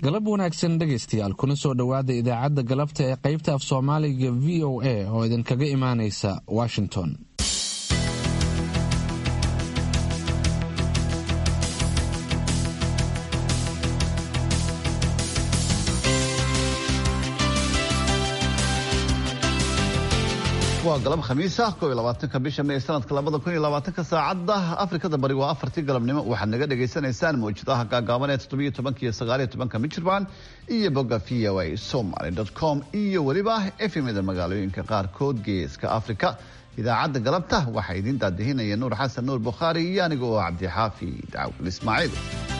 galab wanaagsan dhegaystayaal kuna soo dhowaada idaacadda galabta ee qaybta af soomaaliga v o a oo idinkaga imaanaysa washington waa galab khamiisa ko iyo labaatanka bisha may sanadka labada kun iyo labaatanka saacadda afrikada bari waa afartii galabnimo waxaad naga dhagaysanaysaan mawjadaha gaagaaban ee toddobiyo tobanka iyo sagaaliyo tobanka michirbaan iyo bogga v o a somaly com iyo weliba efemida magaalooyinka qaarkood geeska afrika idaacadda galabta waxaa idiin daadihinaya nuur xasan nuur bukhaari iyo aniga oo cabdixaafi dacwal ismaaciil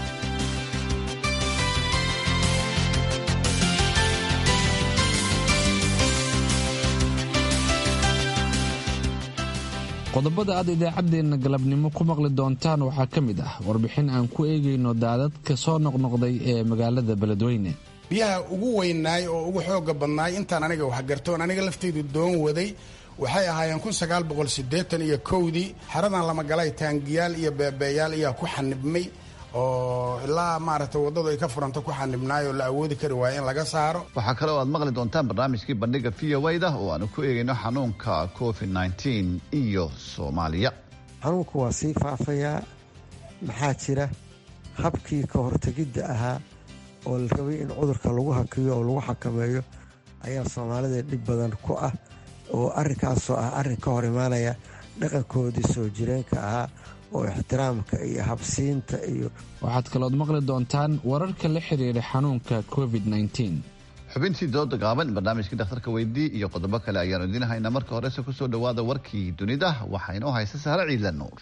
qodobada aad idaacaddeenna galabnimo ku maqli doontaan waxaa ka mid ah warbixin aan ku eegayno daadadka soo noqnoqday ee magaalada beledweyne biyaha ugu weynaay oo ugu xooga badnaay intaan aniga waxgartoon aniga lafteydu doon waday waxay ahaayeen kun sagaal boqol siddeetan iyo kowdii xeradan lama galay taangiyaal iyo beebeeyaal ayaa ku xanibmay oo ilaa maaragtay waddadu ay ka furanta ku xanibnaay oo la awoodi kari waaya in laga saaro waxaa kale oo aad maqli doontaan barnaamijkii bandhiga v o da oo aanu ku eegayno xanuunka covid nneteen iyo soomaaliya xanuunku waa sii faafayaa maxaa jira habkii ka hortegidda ahaa oo la rabay in cudurka lagu hakiyo oo lagu xakameeyo ayaa soomaalida dhib badan ku ah oo arrinkaasoo ah arrin ka hor imaanaya dhaqankoodii soo jireenka ahaa oo ixtiraamka iyo habsiinta iyo waxaad kalood maqli doontaan wararka la xiriira xanuunka covid nneteen xubintii dooda gaaban barnaamijkii dhakhtarka weydii iyo qodobo kale ayaanu idiin haynaa marka horese kusoo dhowaada warkii dunida waxaa inoo haysa sahre ciidla nuur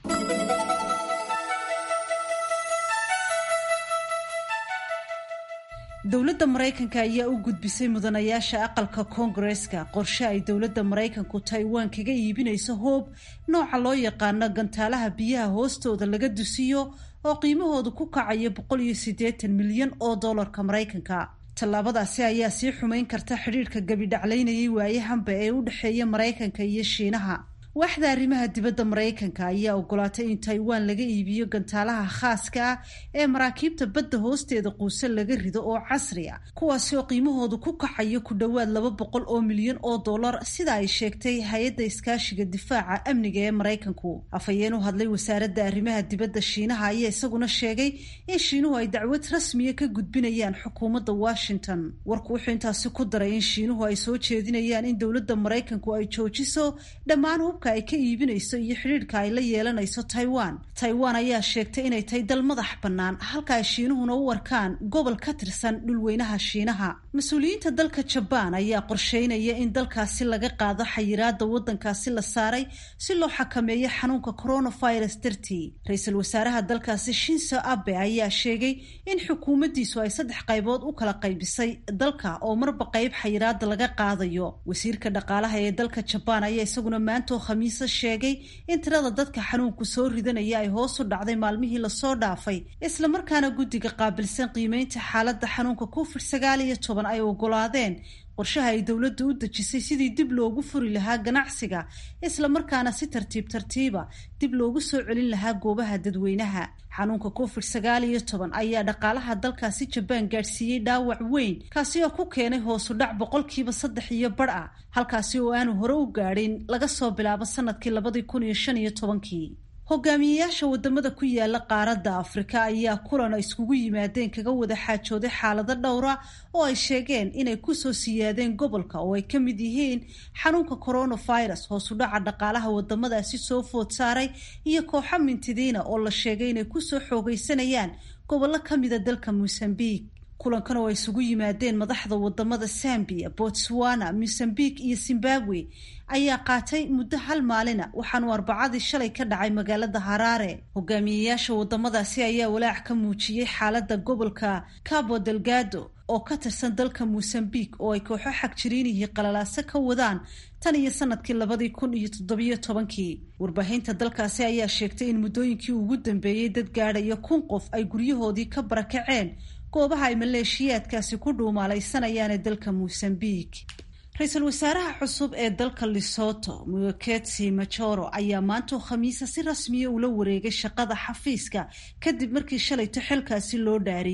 dowladda maraykanka ayaa u gudbisay mudanayaasha aqalka koongareska qorshe ay dowladda maraykanku taiwan kaga iibinayso hoob nooca loo yaqaano gantaalaha biyaha hoostooda laga dusiyo oo qiimahoodu ku kacayo boqol iyo siddeetan milyan oo dollarka maraykanka tallaabadaasi ayaa sii xumayn karta xidhiirka gabidhaclaynayay waayahanba ee u dhexeeya maraykanka iyo shiinaha waaxda arrimaha dibadda maraykanka ayaa ogolaatay in taiwan laga iibiyo gantaalaha khaaska ah ee maraakiibta badda hoosteeda quuse laga rido oo casri a kuwaasi oo qiimahoodu ku kacayo ku dhowaad laba boqol oo milyan oo dollar sida ay sheegtay hay-adda iskaashiga difaaca amniga ee maraykanku afhayeen u hadlay wasaaradda arrimaha dibadda shiinaha ayaa isaguna sheegay in shiinuhu ay dacwad rasmiya ka gudbinayaan xukuumadda washington warku wuxuu intaasi ku daray in shiinuhu ay soo jeedinayaan in dowladda maraykanku ay joojiso dhammaan hubka ay ka iibinayso iyo xidhiidhka ay la yeelanayso taiwan taiwan ayaa sheegtay inay tahay dal madax bannaan halka ay shiinuhuna u arkaan gobol ka tirsan dhulweynaha shiinaha mas-uuliyiinta dalka jabaan ayaa qorsheynaya in dalkaasi laga qaado xayiraada waddankaasi la saaray si loo xakameeyo xanuunka coronavirus dartii ra-iisul wasaaraha dalkaasi shinso abe ayaa sheegay in xukuumaddiisu ay saddex qaybood u kala qaybisay dalka oo marba qayb xayiraada laga qaadayo wasiirka dhaqaalaha ee dalka jabaan ayaa isaguna maantoo khamiise sheegay in tirada dadka xanuunku soo ridanaya ay hoos u dhacday maalmihii lasoo dhaafay islamarkaana guddiga qaabilsan qiimeynta xaaladda xanuunka covid sagaal iyo toban ay ogolaadeen qorshaha ay dowladda u dejisay sidii dib loogu furi lahaa ganacsiga islamarkaana si tartiib tartiiba dib loogu soo celin lahaa goobaha dadweynaha xanuunka covid sagaal iyo toban ayaa dhaqaalaha dalkaasi jabaan gaadhsiiyey dhaawac weyn kaasi oo ku keenay hoosu dhac boqolkiiba saddex iyo bar ah halkaasi oo aanu hore u gaadhin laga soo bilaabo sanadkii labadii kun iyo shan iyo tobankii hogaamiyeyaasha wadamada ku yaala qaaradda afrika ayaa kulan ay iskugu yimaadeen kaga wada xaajooday xaalado dhowra oo ay sheegeen inay kusoo siyaadeen gobolka oo ay ka mid yihiin xanuunka coronavirus hoosu dhaca dhaqaalaha wadamadaasi soo food saaray iyo kooxo mintidiina oo la sheegay inay kusoo xoogaysanayaan gobollo kamida dalka mosambique kulankan oo ay isugu yimaadeen madaxda wadamada zambia botswana mosambique iyo zimbabwe ayaa qaatay muddo hal maalina waxaanu arbacadii shalay ka dhacay magaalada haraare hogaamiyeyaasha wadamadaasi ayaa walaac ka muujiyey xaalada gobolka cabo delgado oo ka tirsan dalka mosambique oo ay kooxo xagjiriinihii qalalaaso ka wadaan tan iyo sanadkii labadii kun iyo toddobiyo tobankii warbaahinta dalkaasi ayaa sheegtay in muddooyinkii ugu dambeeyey dad gaadhaya kun qof ay guryahoodii ka barakaceen goobaha ay maleeshiyaadkaasi ku dhuumaalaysanayaan ee dalka mosambique ra-iisul wasaaraha cusub ee dalka lesoto muketsi majoro ayaa maantoo khamiisa si rasmiya ula wareegay shaqada xafiiska kadib markii shalayto xilkaasi loo dhaariyey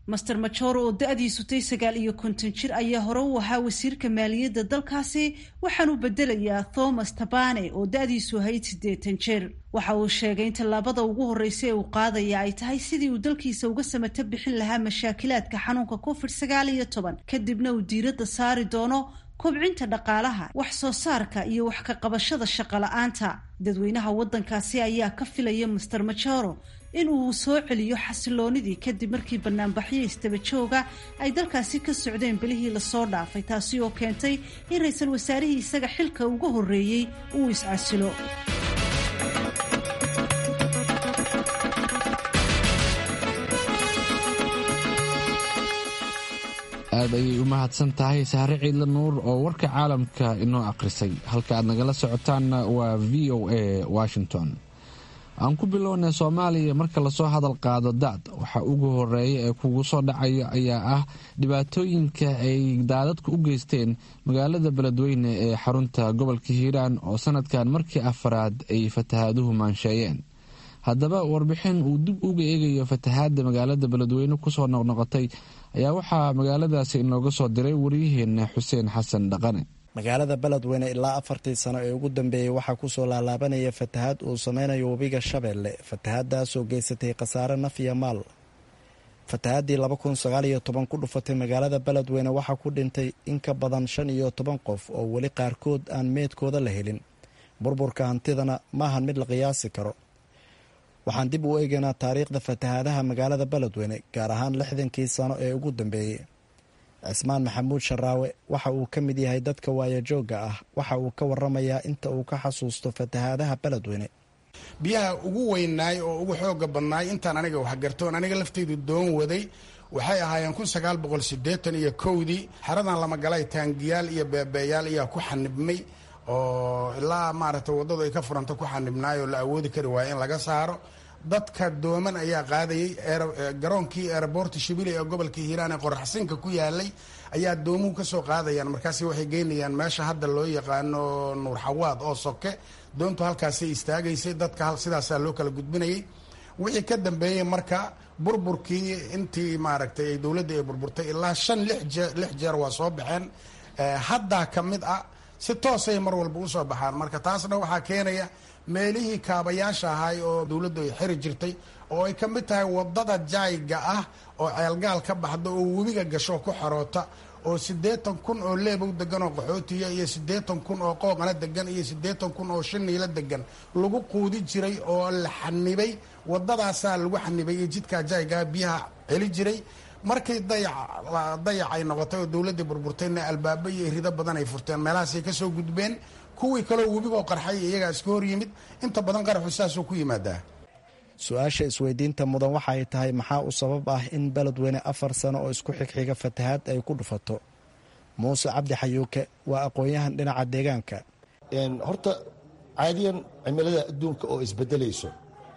master majoro oo da-diisu tay sagaal iyo konton jir ayaa hore u ahaa wasiirka maaliyadda dalkaasi waxaanu bedelayaa thomas tabane oo da-diisu ahayd siddeetan jir waxa uu sheegay in tallaabada ugu horreysa ee uu qaadaya ay tahay sidii uu dalkiisa uga samato bixin lahaa mashaakilaadka xanuunka covid sagaal iyo toban kadibna uu diiradda saari doono kobcinta dhaqaalaha wax soo saarka iyo wax ka qabashada shaqo la-aanta dadweynaha waddankaasi ayaa ka filaya master majoro in uu soo celiyo xasiloonidii kadib markii banaanbaxyo istaba jooga ay dalkaasi ka socdeen bilihii lasoo dhaafay taasi oo keentay in ra-iisul wasaarihii isaga xilka uga horreeyey uu iscasilo aad ayay u mahadsan tahay sahre ciidla nuur oo warka caalamka inoo akhrisay halka aad nagala socotaanna waa v o a washington aan ku bilownay soomaaliya marka lasoo hadal qaado daad waxa ugu horeeya ee kugu soo dhacaya ayaa ah dhibaatooyinka ay daadadku u geysteen magaalada beledweyne ee xarunta gobolka hiiraan oo sanadkan markii afaraad ay fatahaaduhu maansheeyeen haddaba warbixin uu dib uga eegayo fatahaadda magaalada beledweyne kusoo noqnoqotay ayaa waxaa magaaladaasi inooga soo diray waryaheena xuseen xasan dhaqane magaalada beledweyne ilaa afartii sano ee ugu dambeeyey waxaa kusoo laalaabanaya fatahaad uu sameynayo webiga shabeelle fatahaadaasoo geysatay khasaare naf iyo maal fatahaadii laba kun sagaal iyo toban ku dhufatay magaalada beledweyne waxaa ku dhintay in ka badan shan iyo toban qof oo weli qaarkood aan meedkooda la helin burburka hantidana maahan mid la qiyaasi karo waxaan dib u eegaynaa taariikhda fatahaadaha magaalada beledweyne gaar ahaan lixdankii sano ee ugu dambeeyey cismaan maxamuud sharaawe waxa uu ka mid yahay dadka waayajoogga ah waxa uu ka waramayaa inta uu ka xasuusto fatahaadaha beledweyne biyaha ugu weynaay oo ugu xooga badnaay intaan aniga waxgartoon aniga laftaydu doon waday waxay ahaayeen kun sagaal boqol sideetan iyo kowdii xaradan lama galay taangiyaal iyo beebeeyaal ayaa ku xanibmay oo ilaa maaragtay waddadu ay ka furanta ku xanibnaay oo la awoodi kari waayo in laga saaro dadka dooman ayaa qaadayay garoonkii eeraboorta shibili ee gobolka hiiraan ee qoraxsinka ku yaalay ayaa doomuhu kasoo qaadayaan markaasi waxay geynayaan meesha hadda loo yaqaano nuur xawaad oo soke doontu halkaasay istaagaysay dadka sidaasaa loo kala gudbinayay wixii ka dambeeyey marka burburkii intii maaragtay ay dowladda ay burburtay ilaa shan lix jeer waa soo baxeen haddaa ka mid ah si toosay mar walba usoo baxaan marka taasna waxaa keenaya meelihii kaabayaasha ahay oo dowladdu ay xiri jirtay oo ay ka mid tahay wadada jaayga ah oo ceelgaal ka baxda oo webiga gasho ku xaroota oo siddeetan kun oo leebow degan oo qaxootiya iyo siddeetan kun oo qooqana degan iyo siddeetan kun oo shiniila degan lagu quudi jiray oo la xanibay wadadaasaa lagu xanibay iyo jidkaa jaaygaa biyaha celi jiray markii dayac ay noqotay oo dowladdii burburtayna albaabo iyo rido badan ay furteen meelahaasay kasoo gudbeen kuwii kaleo webigoo qarxay iyagaa iska hor yimid inta badan qaraxu saasuu ku yimaadaa su-aasha isweydiinta mudan waxa ay tahay maxaa u sabab ah in beledweyne afar sano oo isku xigxiga fatahaad ay ku dhufato muuse cabdi xayuuke waa aqoon-yahan dhinaca deegaanka horta caadiyan cimilada adduunka oo isbedelayso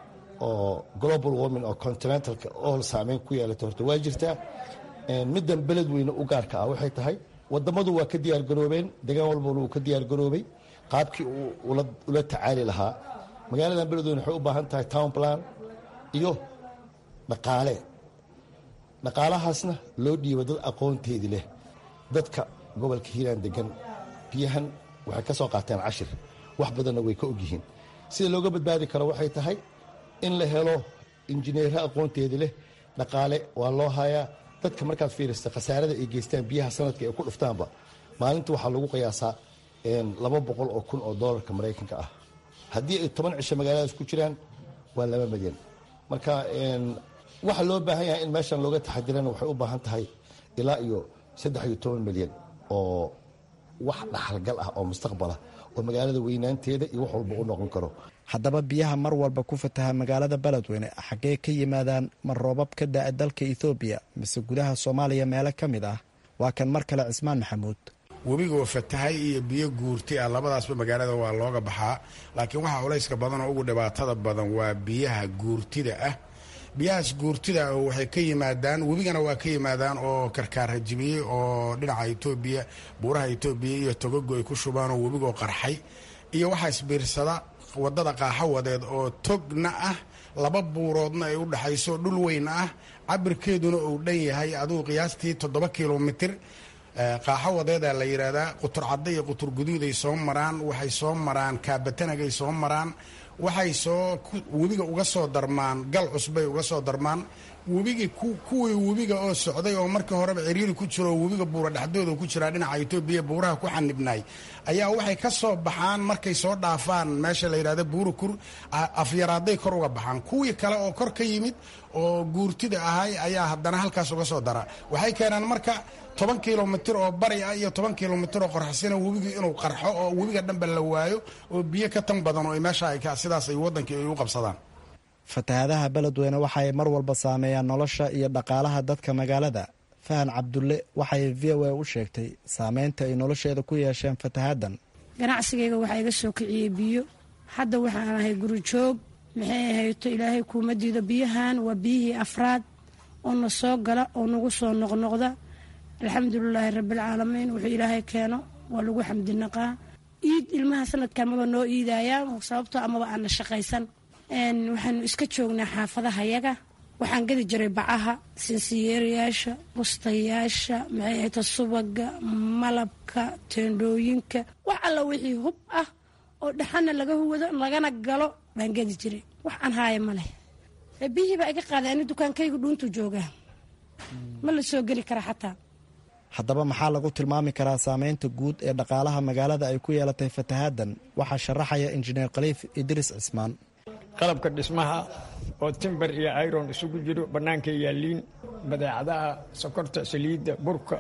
oo global warming oo continentalka oo saameyn ku yeelata horta waa jirtaa middan beledweyne u gaarka ah waxay tahay wadamadu waa ka diyaargaroobeen degaan walbana wuu ka diyaargaroobay qaabkii uu ula tacaali lahaa magaaladan beledweyne waxay u baahan tahay town plan iyo dhaqaale dhaqaalahaasna loo dhiibo dad aqoonteedi leh dadka gobolka hiiraan degan biyahan waxay ka soo qaateen cashir wax badanna way ka ogyihiin sida looga badbaadi karo waxay tahay in la helo injineero aqoonteedi leh dhaqaale waa loo hayaa dadka markaad fiirista khasaarada ay geystaan biyaha sanadka ay ku dhuftaanba maalinta waxaa lagu qiyaasaa laba boqol oo kun oo doolarka maraykanka ah haddii ay toban cisho magaaladaas ku jiraan waa laba milyan marka waxa loo baahan yahay in meeshan looga taxadirana waxay u baahan tahay ilaa iyo saddex iyo toban milyan oo wax dhaxalgal ah oo mustaqbalah oo magaalada weynaanteeda iyo wax walba u noqon karo haddaba biyaha mar walba ku fataha magaalada beledweyne xaggee ka yimaadaan mar roobab ka da-a dalka ethoobiya mise gudaha soomaaliya meelo ka mid ah waa kan mar kale cismaan maxamuud webigoo fatahay iyo biyo guurti ah labadaasba magaalada waa looga baxaa laakiin waxaa culayska badan oo ugu dhibaatada badan waa biyaha guurtida ah biyahaas guurtida waxay ka yimaadaan webigana waa ka yimaadaan oo karkaarhajibiyey oo dhinaca etoobiya buuraha etoobiya iyo togogo ay ku shubaan oo webigoo qarxay iyo waxaa isbiirsada wadada qaaxawadeed oo togna ah laba buuroodna ay u dhexayso dhul weyn ah cabirkeeduna uu dhan yahay aduu qiyaastii toddoba kilomitir qaaxo wadeedaa la yidhaahdaa qutur cadda iyo qutur guduuday soo maraan waxay soo maraan kaabatanagay soo maraan waxay soo webiga uga soo darmaan gal cusbay uga soo darmaan webigii kuwii webiga oo socday oo markii horeba ciriiri ku jiro oo webiga buura dhexdooda ku jiraa dhinaca etoobiya buuraha ku xanibnaay ayaa waxay ka soo baxaan markay soo dhaafaan meesha la yidhahda buurakur afyaraaday kor uga baxaan kuwii kale oo kor ka yimid oo guurtida ahay ayaa haddana halkaas uga soo dara waxay keenaan marka toban kilomitir oo bari ah iyo toban kilomitir oo qorxasina webigii inuu qarxo oo webiga dhanba la waayo oo biyo ka tan badan oo meesha sidaas ay wadankii ay u qabsadaan fatahaadaha beledweyne waxaay mar walba saameeyaan nolosha iyo dhaqaalaha dadka magaalada fahan cabdulle waxay v o a u sheegtay saameynta ay nolosheeda ku yeesheen fatahaaddan ganacsigayga waxaa iga soo kiciyey biyo hadda waxaan ahay guri joog maxay ahayto ilaahay kuuma diido biyahan waa biyihii afraad oo na soo gala oo nagu soo noqnoqda alxamdulilaahi rabbialcaalamiin wuxuu ilaahay keeno waa lagu xamdinaqaa iid ilmaha sanadkan maba noo iidayaa sababtoo amaba aana shaqaysan waxaanu iska joognaa xaafadahayaga waxaan gadi jiray bacaha sinsiyeerayaasha bustayaasha maxay ahayta subaga malabka teendhooyinka wax alla wixii hub ah oo dhaxana laga huwado lagana galo baan gadi jiray wax aan haaya ma leh biyihii baa iga qaaday ani dukaankaygu dhuuntu joogaa ma la soo geli kara xataa haddaba maxaa lagu tilmaami karaa saameynta guud ee dhaqaalaha magaalada ay ku yeelatay fatahaaddan waxaa sharaxaya injineer khaliif idriis cismaan qalabka dhismaha oo timber iyo iron isugu jiro bannaanka yaaliin badeecadaha sokorta saliidda burka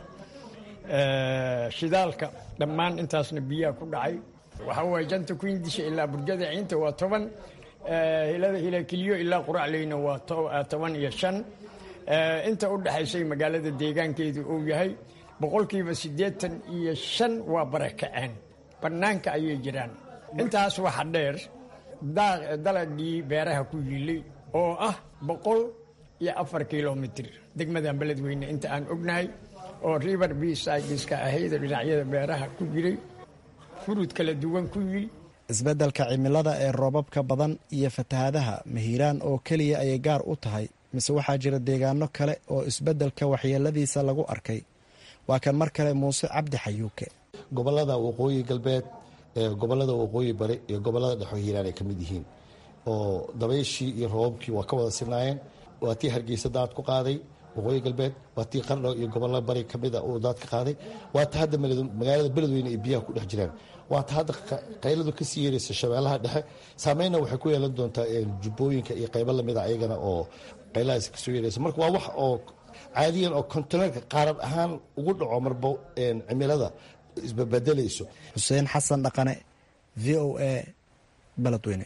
shidaalka dhammaan intaasna biyaha ku dhacay waxaa waye janta kuindisha ilaa burjada ciinta waa toban hilada hilakiliyo ilaa quracleyna waa toban iyo shan inta u dhexaysay magaalada deegaankeedu uu yahay boqolkiiba siddeetan iyo shan waa barakaceen bannaanka ayay jiraan intaas waxa dheer dalagii beeraha ku yiilay oo ah boqol iyo afar kilomitir degmadan beledweyne inta aan ognahay oo river bsideska ahayd dhinacyada beeraha ku jiray furud kala duwan ku yil isbeddelka cimilada ee roobabka badan iyo fatahaadaha mahiiraan oo keliya ayay gaar u tahay mise waxaa jira deegaano kale oo isbeddelka waxyeeladiisa lagu arkay waa kan mar kale muuse cabdi xayuuke gobolada waqooyi galbeed gobolada waqooyi bari iyo gobolada dhexo hiiraan ay ka mid yihiin oo dabayshii iyo roobabkii waa ka wada sinaayeen waa tii hargeysa daad ku qaaday waqooyi galbeed waa tii qardho iyo gobolada bari kamida uu daad ka qaaday waa ta hadda magaalada beledweyne ay biyaha ku dhex jiraan waa ta hadda qayladu kasii yeeraysa shabeellaha dhexe saameynna waxay ku yeelan doontaa jubbooyinka iyo qaybo lamida ayagana oo qaylahaas kasoo yeeraysa marka waa wax oo caadiyan oo kontineerka qaaran ahaan ugu dhaco marba cimilada isbabedelayso xuseen xasan dhaqane v o a beledweyne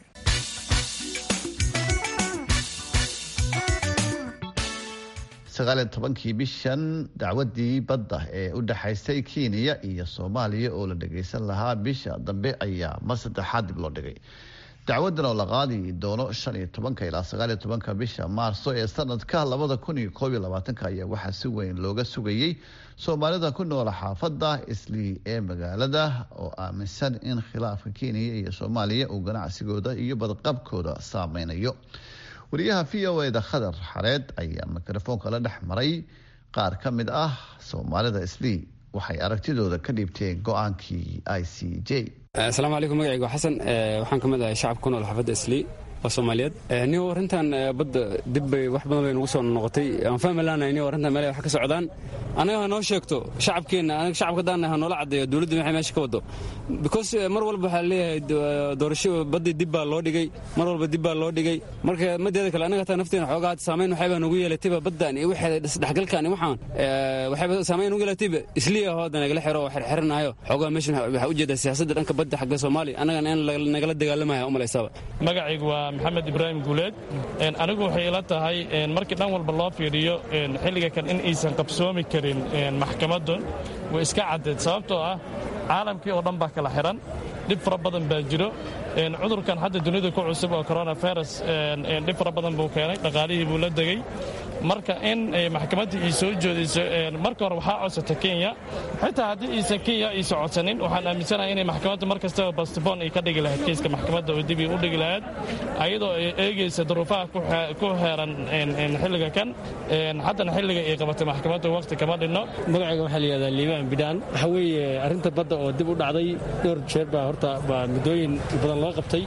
sagaaliyo tobankii bishan dacwadii badda ee u dhexaysay kenya iyo soomaaliya oo la dhagaysan lahaa bisha dambe ayaa mar saddexaad dib loo dhigay dacwadan oo la qaadi doono shan iyo tobanka ilaa sagaaliyo tobanka bisha maarso ee sanadka labada kun iyo koob iyo labaatanka ayaa waxaa si weyn looga sugayey soomaalida ku noola xaafadda islii ee magaalada oo aaminsan in khilaafka kenya iyo soomaaliya uu ganacsigooda iyo badqabkooda saameynayo wariyaha v o eda khadar xareed ayaa mikrofoonka la dhex maray qaar ka mid ah soomaalida islii waxay aragtidooda ka dhiibteen go-aankii i c j asalaamu calaykum magacayga xasan waxaan ka mid ahay shacabka ku nool xaafadda islii oo soomaaliyeed ni arrintan badda dib bay wax badan bay nagu soo noqotay aan fahmi laanahay ni arrintan meel wax ka socdaan annaga ha noo sheegto shacabkeenna anaga shacabka daanna ha noola caddeeyo dowladda waxay meesha ka wado because mar walba waxaa leeyahay doorasho baddii dib baa loo dhigay mar walba dib baa loo dhigay marka madeeda kale annaga taa nafteena xoogaa saamayn waxaybaa nagu yeelatayba baddan iyo waxeeda isdhexgalkan iyo waxaan waxayba saamayn nagu yeelatayba isliya oo hadda nagala xiro oo xirxiranayo xoogaa meeshan waxaa ujeedaa siyaasadda dhanka badda xagga soomaaliya annagana in nagala dagaalamaya u malaysaba magacaygu waa maxamed ibraahim guuleed anigu waxay ila tahay markii dhan walba loo fiiriyo xilliga kan in aysan qabsoomi karin maxkamaddu way iska caddeed sababtoo ah caalamkii oo dhan baa kala xiran dhib fara badan baa jiro cudurkan hadda dunida ku cusub oo coronavirus dhib fara badan buu keenay dhaqaalihii buu la degey marka in maxkamadda ay soo joodayso marka hore waxaa codsata kenya xitaa haddii aysan kenya aysan codsanin waxaan aaminsanahay inay maxkamadda mar kastaba bastibon ay ka dhigi lahayd kiiska maxkamadda oo dib ay u dhigi lahayd ayadoo ay eegaysa duruufaha ku heeran xilliga kan haddana xilliga ay qabatay maxkamadda waqti kama dhinno magacayga waxaa la yihahdaa liibaan bidhaan waxaa weeye arrinta badda oo dib u dhacday dhowr jeer baa horta baa muddooyin badan loo qabtay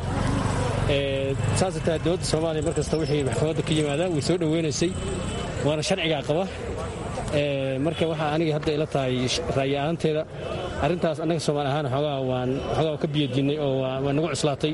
saasay tahay dowladda soomaaliya mar kasta wixii maxkamadda ka yimaadaan way soo dhoweynaysay waana sharcigaa qaba marka waxaa aniga hadda ila tahay ra'yi ahaanteeda arrintaas annaga soomaali ahaan xoogaa waan xoogaa ka biyadiinnay oo waa nagu cuslaatay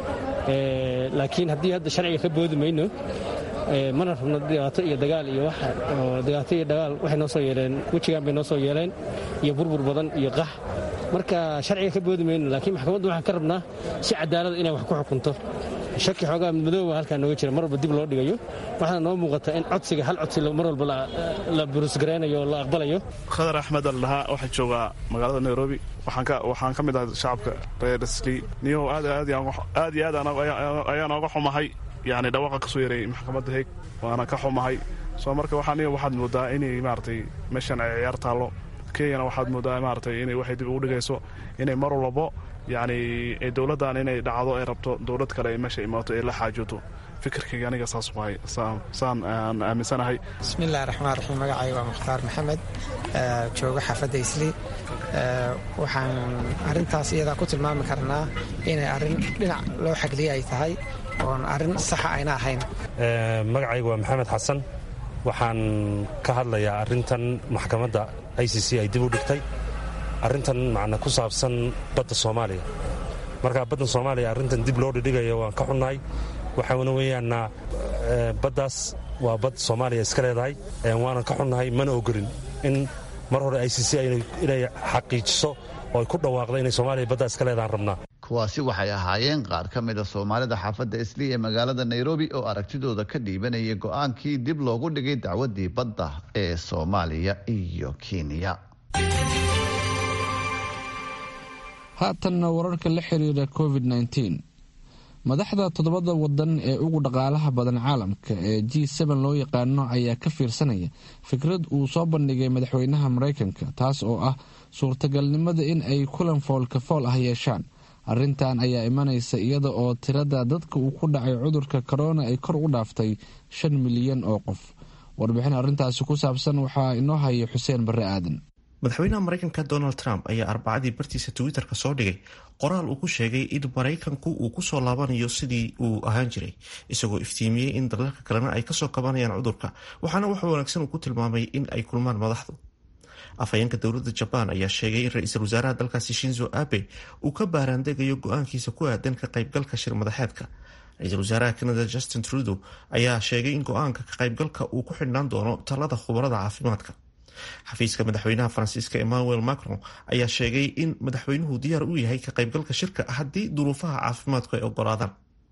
laakiin haddii hadda sharciga ka boodi mayno mana rabno dhibaato iyo dagaal iyo wax dhibaato iyo dagaal waxay noo soo yeeleen wejigaan bay noo soo yeeleen iyo burbur badan iyo qax marka sharciga ka boodi mayno laakiin maxkamaddu waxaan ka rabnaa si cadaalada inay wax ku xukunto shaki xoogaa madmadooba halkaa nooga jira mar walba dib loo dhigayo waxaana noo muuqata in codsiga hal codsi mar walba la burusgaraynayo oo la aqbalayo khadar axmed aldhahaa waxaa joogaa magaalada nairobi waxaan ka mid ahay shacabka reer sli niyow aad iyo aad ayaan ooga xumahay yani dhawaqa ka soo yaray maxkamadda heeg waana ka xumahay soo marka waxaa niyo waxaad moodaa inay maaragtay meeshan ay ciyaar taallo kenyana waxaad moodaa maaragtay inay waxay dib ugu dhigayso inay mar walbo yacni dowladdan inay dhacdo ay rabto dowlad kale ay meesha imaato ee la xaajooto fikirkayga aniga saas waay saan aan aaminsanahay bismillahi raxmaan raxiim magacayga waa mukhtaar maxamed jooga xaafadda isli waxaan arrintaas iyadaa ku tilmaami karnaa inay arrin dhinac loo xagliye ay tahay oon arrin saxa ayna ahayn magacayga waa maxamed xasan waxaan ka hadlayaa arrintan maxkamadda i c c ay dib u dhigtay arrintan macna ku saabsan badda soomaaliya marka badda soomaaliya arrintan dib loo dhidhigayo waan ka xunnahay waxaana weeyaana baddaas waa bad soomaaliya iska leedahay waanan ka xunnahay mana ogolin in mar hore i c c inay xaqiijiso oo ay ku dhawaaqda inay soomaaliya baddaa iska leedahan rabnaa kuwaasi waxay ahaayeen qaar ka mida soomaalida xaafadda isli ee magaalada nairobi oo aragtidooda ka dhiibanayay go'aankii dib loogu dhigay dacwaddii badda ee soomaaliya iyo kenya haatanna wararka la xiriira covid -19 madaxda toddobada wadan ee ugu dhaqaalaha badan caalamka ee g n loo yaqaano ayaa ka fiirsanaya fikrad uu soo bandhigay madaxweynaha mareykanka taas oo ah suurtagalnimada in ay kulan foolka fool ah yeeshaan arrintan ayaa imanaysa iyada oo tirada dadka uu ku dhacay cudurka korona ay kor u dhaaftay shan milyan oo qof warbixin arrintaasi ku saabsan waxaa inoo haya xuseen barre aadan madaxweynaha mareykanka donald trump ayaa arbacadii bartiisa twitter-ka soo dhigay qoraal uu ku sheegay in maraykanku uu kusoo laabanayo sidii uu ahaan jiray isagoo iftiimiyey in dalalka kalena ay kasoo kabanayaan cudurka waxaana wax wanaagsan uu ku tilmaamay in ay kulmaan madaxdu afhayeenka dowladda jabaan ayaa sheegay in ra-iisul wasaaraha dalkaasi shinzo abe uu ka baaraandegayo go-aankiisa ku aadan ka qaybgalka shir madaxeedka ra-iisul wasaaraha canada justin trudeau ayaa sheegay in go-aanka ka qaybgalka uu ku xidhnaan doono talada khubarada caafimaadka xafiiska madaxweynaha faransiiska emmanuel macron ayaa sheegay in madaxweynuhu diyaar u yahay ka qaybgalka shirka haddii duruufaha caafimaadku ay ogolaadaan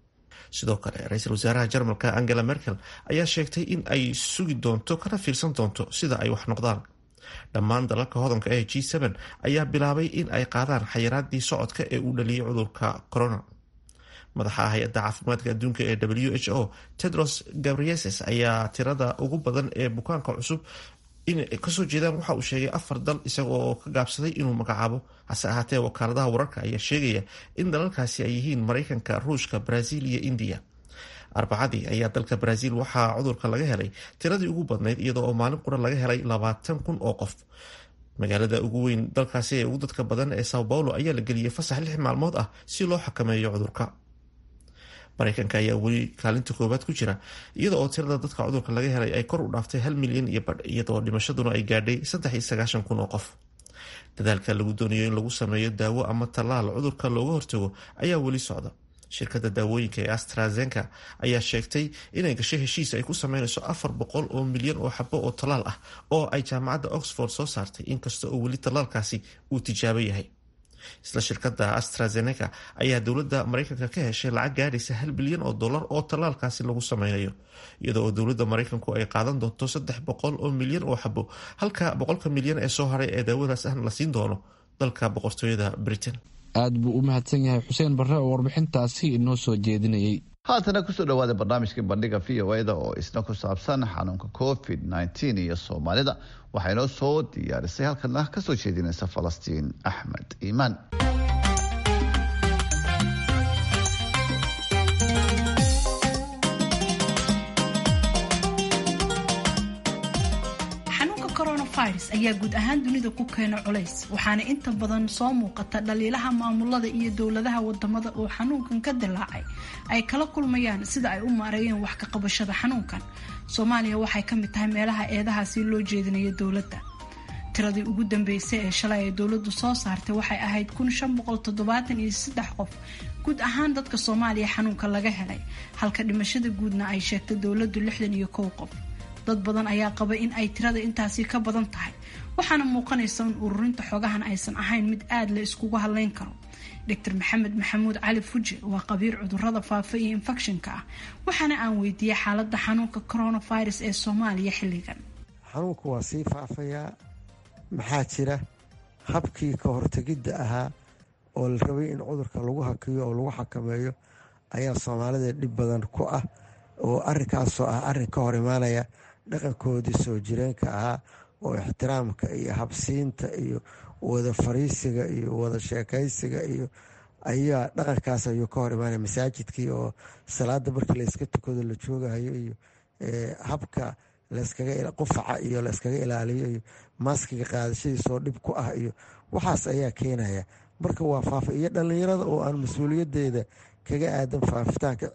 sidoo kale ra-iisul wasaaraha jarmalka angela merkel ayaa sheegtay in ay sugi doonto kana fiirsan doonto sida ay wax noqdaan dhammaan dalalka hodanka ee g ayaa bilaabay in ay qaadaan xayiraadii socodka ee uu dhaliyay cudurka corona madaxa hay-adda caafimaadka adduunka ee w h o tedros gabrieses ayaa tirada ugu badan ee bukaanka cusub inay kasoo jeedaan waxa uu sheegay afar dal isagoo ka gaabsaday inuu magacaabo hase ahaatee wakaaladaha wararka ayaa sheegaya in dalalkaasi ay yihiin mareykanka ruushka brazil iyo indiya arbacadii ayaa dalka brazil waxaa cudurka laga helay tiradii ugu badnayd iyadoo oo maalin qura laga helay labaatan kun oo qof magaalada ugu weyn dalkaasi ee ugu dadka badan ee sao paulo ayaa la geliyey fasax lix maalmood ah si loo xakameeyo cudurka mareykanka ayaa weli kaalinta koowaad ku jira iyada oo tirada dadka cudurka laga helay ay kor u dhaaftay hal milyan iyo badh iyadoo dhimashaduna ay gaadhay saddex iyo sagaashan kun oo qof dadaalka lagu doonayo in lagu sameeyo daawo ama tallaal cudurka looga hortago ayaa weli socda shirkadda daawooyinka ee astrazenka ayaa sheegtay inay gashay heshiis ay ku sameynayso afar boqol oo milyan oo xabo oo tallaal ah oo ay jaamacadda oxford soo saartay inkasta oo weli tallaalkaasi uu tijaabo yahay isla shirkadda astrazeneca ayaa dowladda mareykanka ka heshay lacag gaadhaysa hal bilyan oo dollar oo tallaalkaasi lagu sameynayo iyada oo dowladda mareykanku ay qaadan doonto saddex boqol oo milyan oo xabo halka boqolka milyan ee soo haray ee daawadaas ahna la siin doono dalka boqortooyada britain aad buu u mahadsan yahay xuseen barre oo warbixintaasi inoo soo jeedinayay haatana kusoo dhawaada barnaamijkii bandhiga v o eda oo isna ku saabsan xanuunka covid nteen iyo soomaalida waxaa inoo soo diyaarisay halkana kasoo jeedinaysa falastiin axmed iimaan coronavirus ayaa guud ahaan dunida ku keena culays waxaana inta badan soo muuqata dhaliilaha maamulada iyo dowladaha wadamada oo xanuunkan ka dilaacay ay kala kulmayaan sida ay u maareeyeen wax ka qabashada xanuunkan soomaaliya waxay ka mid tahay meelaha eedahaasi loo jeedinayo dowladda tiradii ugu dambeysay ee shalay ay dowladdu soo saartay waxay ahayd kun shan boqol toddobaatan iyo saddex qof guud ahaan dadka soomaaliya xanuunka laga helay halka dhimashada guudna ay sheegtay dowladdu lixdan iyo kow qof dad badan ayaa qaba in ay tirada intaasi ka badan tahay waxaana muuqanaysa in ururinta xogahan aysan ahayn mid aada la iskugu hadleyn karo doctor maxamed maxamuud cali fuje waa qabiir cudurada faafa iyo infectionka ah waxaana aan weydiiyey xaalada xanuunka coronavirus ee soomaaliya xilligan xanuunku waa sii faafayaa maxaa jira habkii ka hortegidda ahaa oo la rabay in cudurka lagu hakiyo oo lagu xakameeyo ayaa soomaalida dhib badan ku ah oo arinkaasoo ah arin ka hor imaanaya dhaqankoodii soo jireenka ahaa oo ixtiraamka iyo habsiinta iyo wada fariisiga iyo wada sheekaysiga iyo ayaa dhaqankaas ayuu ka hor imaanaya masaajidkii oo salaada markii layska tukado la joogahayo iyo habka qufaca iyo layskaga ilaaliyo iyo maaskiga qaadashadiisoo dhib ku ah iyo waxaas ayaa keenaya marka waa faafa iyo dhalinyarada oo aan mas-uuliyadeeda kaga aadan faafitaanka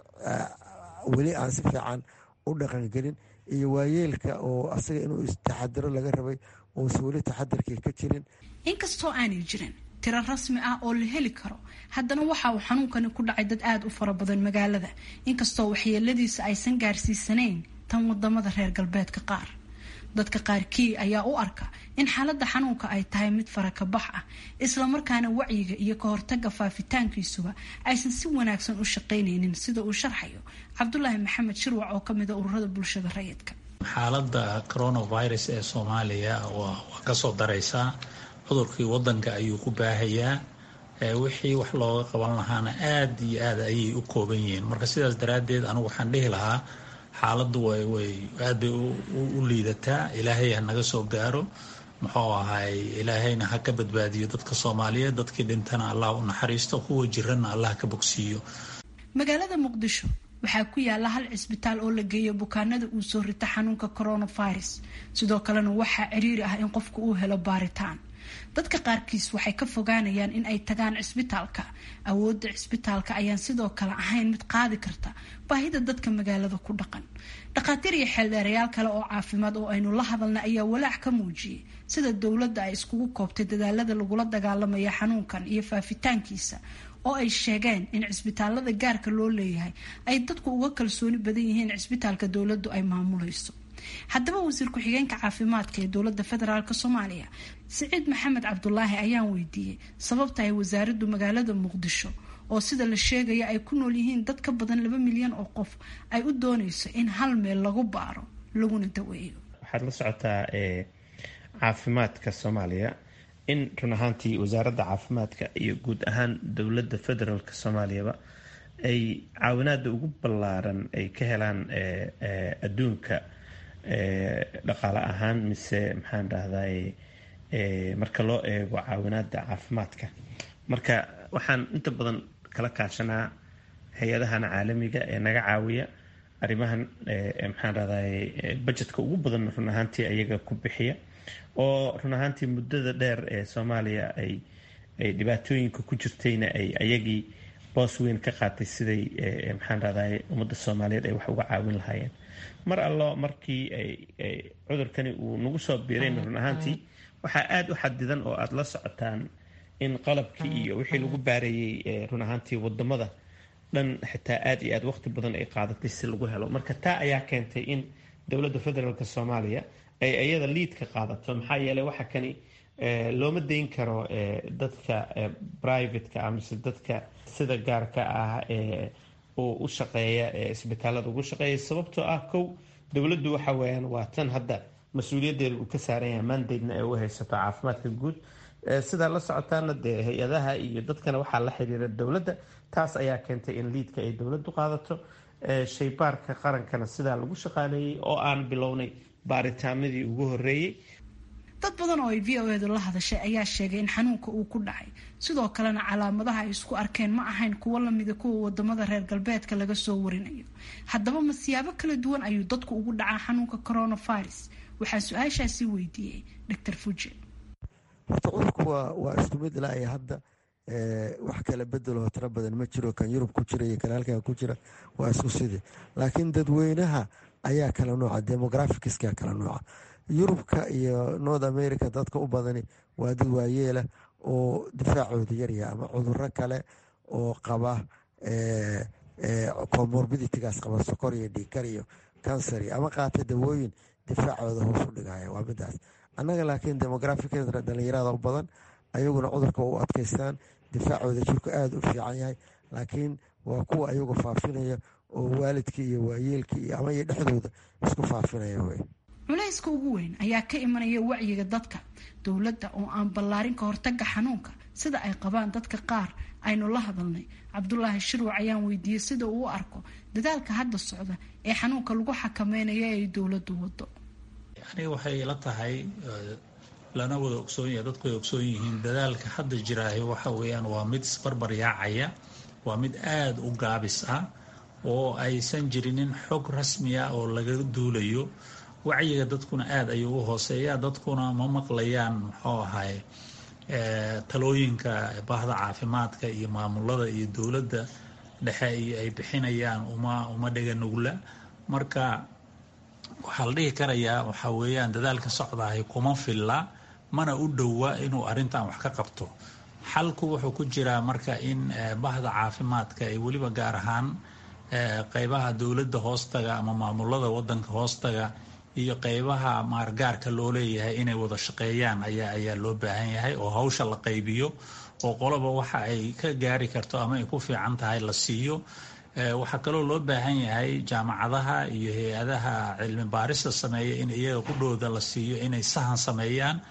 weli aan si fiican u dhaqangelin iyo waayeelka oo asaga inuu taxadiro laga rabay uusan weli taxadirkii ka jirin inkastoo aanay jirin tiro rasmi ah oo la heli karo haddana waxa uu xanuunkani ku dhacay dad aada u fara badan magaalada inkastoo waxyeeladiisa aysan gaarsiisanayn tan wadamada reer galbeedka qaar dadka qaarkii ayaa u arka in xaaladda xanuunka ay tahay mid farakabax ah islamarkaana wacyiga iyo ka hortaga faafitaankiisuba aysan si wanaagsan u shaqaynaynin sida uu sharxayo cabdulaahi maxamed shirwac oo kamid a ururada bulshada rayidka xaaladda coronavirus ee soomaaliya waa kasoo daraysaa cudurkii wadanka ayuu ku baahayaa wixii wax looga qaban lahaana aada iyo aad ayay u kooban yihiin marka sidaas daraaddeed anigu waxaan dhihi lahaa xaaladdu way aad bay u liidataa ilaahay ha naga soo gaaro muxuu ahay ilaahayna ha ka badbaadiyo dadka soomaaliyeed dadkii dhintana allah u naxariisto kuwa jirana allah ka bogsiiyo magaalada muqdisho waxaa ku yaala hal cisbitaal oo la geeyo bukaanada uu soo rita xanuunka coronavirus sidoo kalena waxaa ciriiri ah in qofku uu helo baaritaan dadka qaarkiis waxay ka fogaanayaan in ay tagaan cisbitaalka awoodda cisbitaalka ayaan sidoo kale ahayn mid qaadi karta baahida dadka magaalada ku dhaqan dhakhaatiir iyo xeeldheerayaal kale oo caafimaad oo aynu la hadalna ayaa walaac ka muujiyey sida dowladda ay iskugu koobtay dadaalada lagula dagaalamaya xanuunkan iyo faafitaankiisa oo ay sheegeen in cisbitaalada gaarka loo leeyahay ay dadku uga kalsooni badan yihiin cisbitaalka dowladdu ay maamulayso haddaba wasiir ku-xigeenka caafimaadka ee dowladda federaalk soomaaliya siciid maxamed cabdulaahi ayaan weydiiyey sababta ay wasaaraddu magaalada muqdisho oo sida la sheegaya ay ku nool yihiin dad ka badan laba milyan oo qof ay u dooneyso in hal meel lagu baaro laguna daweeyo waxaad la socotaa caafimaadka soomaaliya in run ahaantii wasaaradda caafimaadka iyo guud ahaan dowladda federaalk soomaaliyaba ay caawinaada ugu ballaaran ay ka helaan adduunka dhaqaale ahaan mise maxaan dhahday marka loo eego caawinaada caafimaadka marka waxaan inta badan kala kaashanaa hay-adahan caalamiga ee naga caawiya arrimahan maxaan dhahday budgetka ugu badan run ahaantii ayaga ku bixiya oo run ahaantii muddada dheer ee soomaaliya ay ay dhibaatooyinka ku jirtayna ay ayagii boos weyn ka qaatay siday maxaan dhahday ummadda soomaaliyeed ay wax uga caawin lahaayeen mar allo markii cudurkani uu nagu soo biirayn run ahaantii waxaa aada u xadidan oo aada la socotaan in qalabkii iyo wixii lagu baareeyey run ahaantii wadamada dhan xitaa aada iyo aad waqti badan ay qaadatay si lagu helo marka taa ayaa keentay in dowladda federaalk soomaaliya ay iyada liidka qaadato maxaa yeeley waxa kani looma dayn karo dadka privateka ah mise dadka sida gaarka ah oo u shaqeeya isbitaalada ugu shaqeeya sababtoo ah kow dowladdu waxa weyaan waa tan hadda mas-uuliyaddeeda uu ka saaran yahay mandatena ee u haysato caafimaadka guud sidaa la socotaana dee hay-adaha iyo dadkana waxaa la xiriira dowladda taas ayaa keentay in liidka ay dowladdu qaadato shaybaarka qarankana sidaa lagu shaqaaleeyey oo aan bilownay baaritaanadii ugu horeeyey dad badan oo ay v o edu la hadashay ayaa sheegay in xanuunka uu ku dhacay sidoo kalena calaamadaha ay isku arkeen ma ahayn kuwo lamida kuwa wadamada reer galbeedka laga soo warinayo haddaba ma siyaabo kala duwan ayuu dadku ugu dhacaa xanuunka coronavirus waxaa su-aashaasi weydiiyey dr fuje horta cudurku waa waa isku mid ilaa iyo hadda wax kala bedeloo tiro badan ma jiro kan yurub ku jira iyo kan halkan ku jira waa isku sidii laakiin dadweynaha ayaa kala nooca demographicska kala nooca yurubka iyo north america dadka u badani waa dad waayeela oo difaacooda yarya ama cuduro kale oo qaba comorbiditigaas qaba sokor iyo dhiikar iyo cancer ama qaata dawooyin difaacooda hoos u dhigaya waa midaas annaga laakiin demographickeedna dhalinyarada u badan ayaguna cudurka u adkaystaan difaacooda jirku aada u fiican yahay laakiin waa kuwa ayagu faafinaya oo waalidkii iyo waayeelkii iyo ama iyo dhexdooda isku faafinaya wey culayska ugu weyn ayaa ka imanaya wacyiga dadka dowladda oo aan ballaarin ka hortaga xanuunka sida ay qabaan dadka qaar aynu la hadalnay cabdulaahi shirwac ayaan weydiiyey sida uu u arko dadaalka hadda socda ee xanuunka lagu xakameynayo ee ay dowladdu wado aniga waxay la tahay lana wada ogsoon yahay dadku way ogsoon yihiin dadaalka hadda jiraahi waxa weeyaan waa mid isbarbar yaacaya waa mid aada u gaabis ah oo aysan jirinin xog rasmi ah oo laga duulayo wacyiga dadkuna aada ayuu u hooseeya dadkuna ma maqlayaan muxuu ahay talooyinka bahda caafimaadka iyo maamulada iyo dowladda dhexe iyo ay bixinayaan uma uma dhega nugla marka waxaa la dhihi karayaa waxaa weeyaan dadaalka socdaahay kuma filla mana u dhowa inuu arrintan wax ka qabto xalku wuxuu ku jiraa marka in bahda caafimaadka ay weliba gaar ahaan qeybaha dowladda hoostaga ama maamulada wadanka hoostaga iyo qeybaha maargaarka loo leeyahay inay wada shaqeeyaan ayaa ayaa loo baahan yahay oo hawsha la qaybiyo oo qoloba waxa ay ka gaari karto ama ay ku fiican tahay la siiyo waxaa kaloo loo baahan yahay jaamacadaha iyo hay-adaha cilmi baarista sameeya in iyaga qudhooda la siiyo inay sahan sameeyaan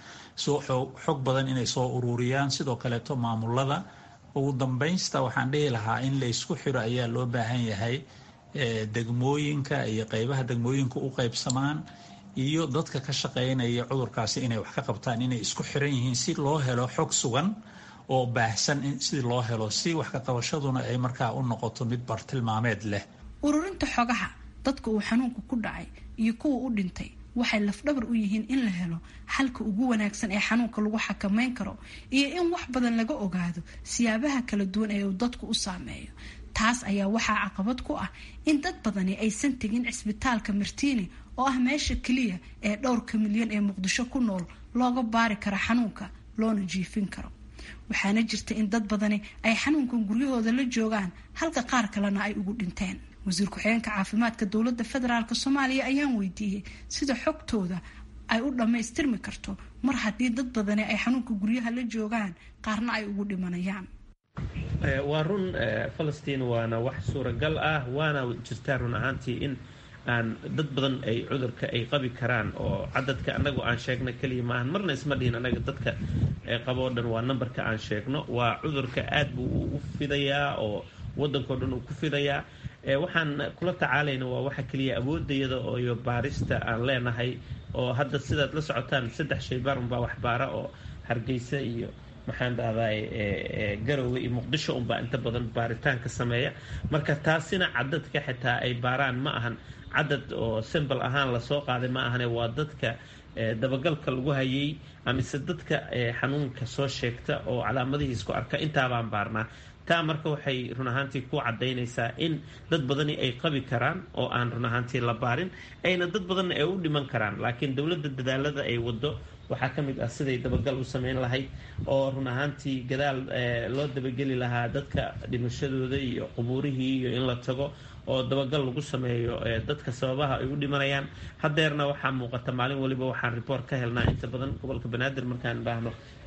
xog badan inay soo ururiyaan sidoo kaleeto maamulada ugu dambaynsta waxaan dhihi lahaa in la isku xiro ayaa loo baahan yahay degmooyinka iyo qeybaha degmooyinka u qeybsamaan iyo dadka ka shaqeynaya cudurkaasi inay wax ka qabtaan inay isku xiran yihiin si loo helo xog sugan oo baahsan si loo helo si wax ka qabashaduna ay markaa u noqoto mid bartilmaameed leh ururinta xogaha dadka uu xanuunku ku dhacay iyo kuwa u dhintay waxay lafdhabar u yihiin in la helo xalka ugu wanaagsan ee xanuunka lagu xakameyn karo iyo in wax badan laga ogaado siyaabaha kala duwan ee uu dadku u saameeyo taas ayaa waxaa caqabad ku ah in dad badani aysan tegin cisbitaalka martiini oo ah meesha keliya ee dhowrka milyan ee muqdisho ku nool looga baari karo xanuunka loona jiifin karo waxaana jirta in dad badani ay xanuunkan guryahooda la joogaan halka qaar kalena ay ugu dhinteen wasiir ku-xigeenka caafimaadka dowladda federaalk soomaaliya ayaan weydiiyey sida xogtooda ay u dhammaystirmi karto mar haddii dad badani ay xanuunka guryaha la joogaan qaarna ay ugu dhimanayaan waa run falastiin waana wax suuragal ah waana jirtaa run ahaantii in aan dad badan ay cudurka ay qabi karaan oo cadadka anagu aan sheegno keliya maahan marna isma dhihin anaga dadka qaboo dhan waa nambarka aan sheegno waa cudurka aad buu u fidayaa oo wadankao dhan uu ku fidayaa waxaan kula tacaalayna waa waxa keliya awoodayada iyo baarista aan leenahay oo hadda sidaad la socotaan saddex shaybaar unbaa waxbaara oo hargeysa iyo maxaan dhahdaa garowe iyo muqdisho unbaa inta badan baaritaanka sameeya marka taasina cadadka xitaa ay baaraan ma ahan cadad oo simbal ahaan lasoo qaaday ma ahane waa dadka dabagalka lagu hayay amise dadka xanuunka soo sheegta oo calaamadihiisku arka intaabaan baarnaa taa marka waxay run ahaantii ku cadaynaysaa in dad badani ay qabi karaan oo aan run ahaantii la baarin ayna dad badanna ay u dhiman karaan laakiin dowladda dadaalada ay wado waxaa ka mid ah siday dabagal u sameyn lahayd oo run ahaantii gadaal loo dabageli lahaa dadka dhimashadooda iyo qubuurihii iyo in la tago oo dabagal lagu sameeyo dadka sababaha ay u dhimanayaan hadeerna waxaa muuqata maalin waliba waxaan report ka helnaa inta badan gobolka banaadir markaan dhahno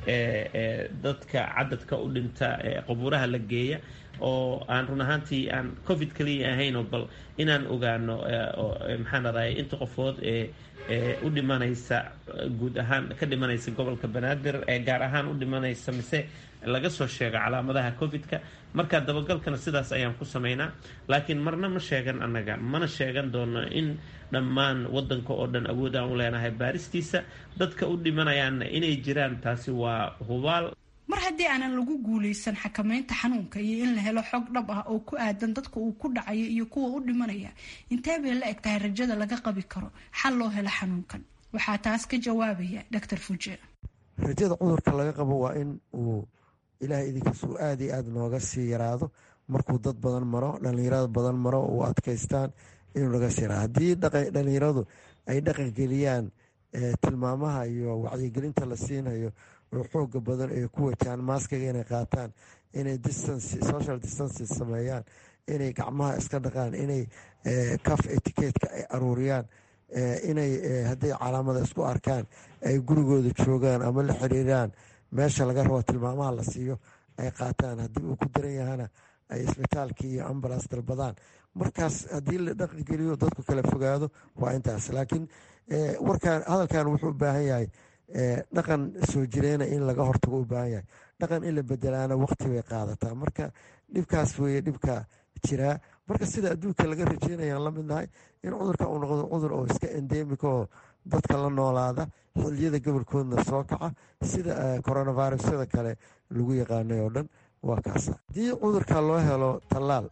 dadka cadadka u dhinta qabuuraha la geeya oo aan run ahaantii aan covid kaliya ahaynoo bal inaan ogaano maxaan raday inta qofood ee u dhimanaysa guud ahaan ka dhimanaysa gobolka banaadir ee gaar ahaan u dhimanaysa mise laga soo sheego calaamadaha covid-ka marka dabagalkana sidaas ayaan ku sameynaa laakiin marna ma sheegan annaga mana sheegan doono in dhammaan wadanka oo dhan awood aan u leenahay baaristiisa dadka u dhimanayaanna inay jiraan taasi waa hubaal mar haddii aanan lagu guuleysan xakameynta xanuunka iyo in la helo xog dhab ah oo ku aadan dadka uu ku dhacayo iyo kuwa u dhimanaya intee bay la eg tahay rajada laga qabi karo xal loo helo xanuunkan waxaa taas ka jawaabaya doctor fuje rajada cudurka laga qabo waa in uu ilaahay idinkiis uu aada iyo aada nooga sii yaraado markuu dad badan maro dhalinyarada badan maro uu adkaystaan inuu naga sii yaraado haddii dhalinyaradu ay dhaqangeliyaan tilmaamaha iyo wacyigelinta la siinayo oo xooga badan ay ku wajahaan maaskaga inay qaataan inay social distances sameeyaan inay gacmaha iska dhaqaan inay caf etiquetka ay aruuriyaan inay hadday calaamada isku arkaan ay gurigooda joogaan ama la xiriiraan meesha laga rabo tilmaamaha la siiyo ay qaataan haddii uu ku daran yahana ay isbitaalkii iyo ambulance dalbadaan markaas haddii la dhaqangeliyo dadku kala fogaado waa intaas laakiin warkaan hadalkan wuxuu u baahan yahay dhaqan soo jireena in laga hortago u baahan yahay dhaqan in la bedelaana waqti bay qaadataa marka dhibkaas weeye dhibka jiraa marka sida adduunka laga rajeynayaan la midnahay in cudurka uu noqdo cudur oo iska endemika oo dadka la noolaada xiliyada gobolkoodna soo kaca sida coronavirusyada kale lagu yaqaanay oo dhan waa kaasa haddii cudurka loo helo tallaal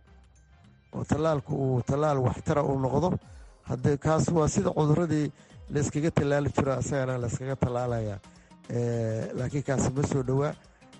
oo tallaalku uu tallaal waxtara uu noqdo hade kaas waa sida cuduradii layskaga tallaali jiro asagana layskaga tallaalaya laakiin kaasi ma soo dhowaa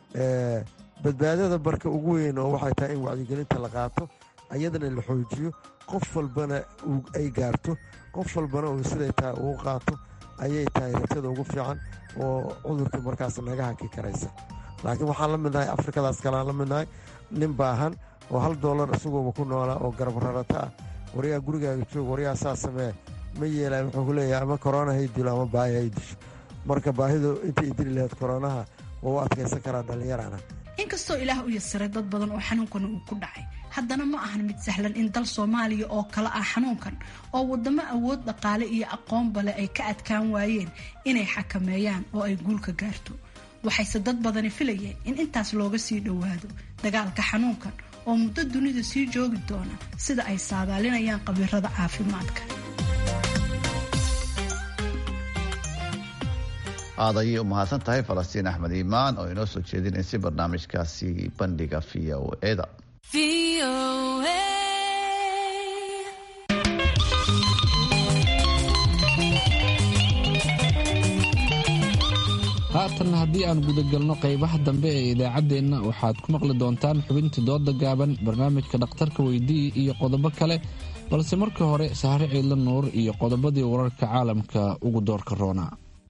badbaadada barka ugu weyn oo waxay tahay in wacyigelinta la qaato ayadana la xoojiyo qof walbana ay gaarto qof walbana uu siday tahay uu qaato ayay tahay rajada ugu fiican oo cudurka markaas naga haki karaysa laakiin waxaan la midnahay afrikadaas kaleaan la midnahay nin baahan oo hal doolar isaguoba ku noolaa oo garab rarata ah waryaa gurigaaga joog waryaa saa samee ma yeelay wuxuu ku leeyahay ama korona hay dilo ama baahi hay disho marka baahidu intay dili lahayd koronaha waa u adkaysan karaa dhallinyarana inkastoo ilaah u yasiray dad badan oo xanuunkan uu ku dhacay haddana ma ahan mid sahlan in dal soomaaliya oo kale ah xanuunkan oo wadamo awood dhaqaale iyo aqoonba leh ay ka adkaan waayeen inay xakameeyaan oo ay guulka gaarto waxayse dad badani filayeen in intaas looga sii dhowaado dagaalka xanuunkan oo muddo dunida sii joogi doona sida ay saadaalinayaan khabiirada caafimaadka aad ayay u mahadsan tahay falastiin axmed iimaan oo inoo soo jeedinaysay barnaamijkaasi bandhiga v o eda haatan haddii aan gudagalno qaybaha dambe ee idaacaddeenna waxaad ku maqli doontaan xubintii dooda gaaban barnaamijka dhakhtarka weydii iyo qodobo kale balse marka hore sahre ciidla nuur iyo qodobadii wararka caalamka ugu doorka roona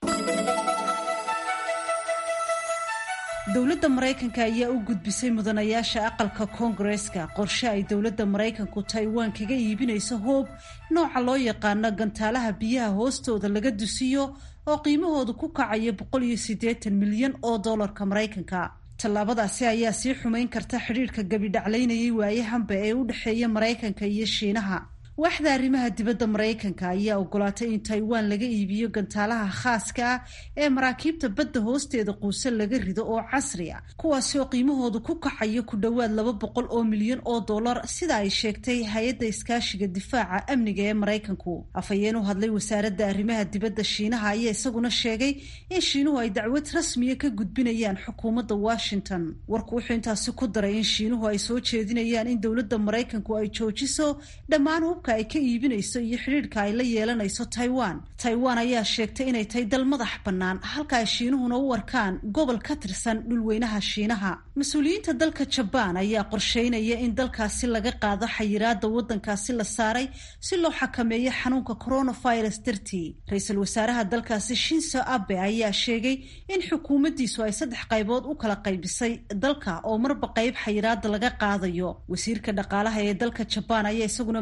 dowladda maraykanka ayaa u gudbisay mudanayaasha aqalka koongareska qorshe ay dowladda maraykanku taiwan kaga iibinayso hoob nooca loo yaqaano gantaalaha biyaha hoostooda laga dusiyo oo qiimahoodu ku kacaya boqol iyo siddeetan milyan oo dollarka maraykanka tallaabadaasi ayaa sii xumayn karta xidhiirhka gabidhaclaynayay waayahanba ee u dhexeeya maraykanka iyo shiinaha waaxda arrimaha dibadda maraykanka ayaa ogolaatay in taiwan laga iibiyo gantaalaha khaaska ah ee maraakiibta badda hoosteeda quuse laga rido oo casri a kuwaasi oo qiimahoodu ku kacayo ku dhowaad laba boqol oo milyan oo dollar sida ay sheegtay hay-adda iskaashiga difaaca amniga ee maraykanku afhayeen u hadlay wasaaradda arrimaha dibadda shiinaha ayaa isaguna sheegay in shiinuhu ay dacwad rasmiya ka gudbinayaan xukuumadda washington warku wuxuu intaasi ku daray in shiinuhu ay soo jeedinayaan in dowladda maraykanku ay joojiso dhammaan hubka ay ka iibinayso iyo xidhiidhka ay la yeelanayso taiwan taiwan ayaa sheegtay inay tahay dal madax bannaan halka ay shiinuhuna u arkaan gobol ka tirsan dhulweynaha shiinaha mas-uuliyiinta dalka jabaan ayaa qorsheynaya in dalkaasi laga qaado xayiraada waddankaasi la saaray si loo xakameeyo xanuunka coronavirus dartii ra-iisul wasaaraha dalkaasi shinso abe ayaa sheegay in xukuumaddiisu ay saddex qaybood u kala qaybisay dalka oo marba qayb xayiraada laga qaadayo wasiirka dhaqaalaha ee dalka jabaan ayaa isaguna maantoo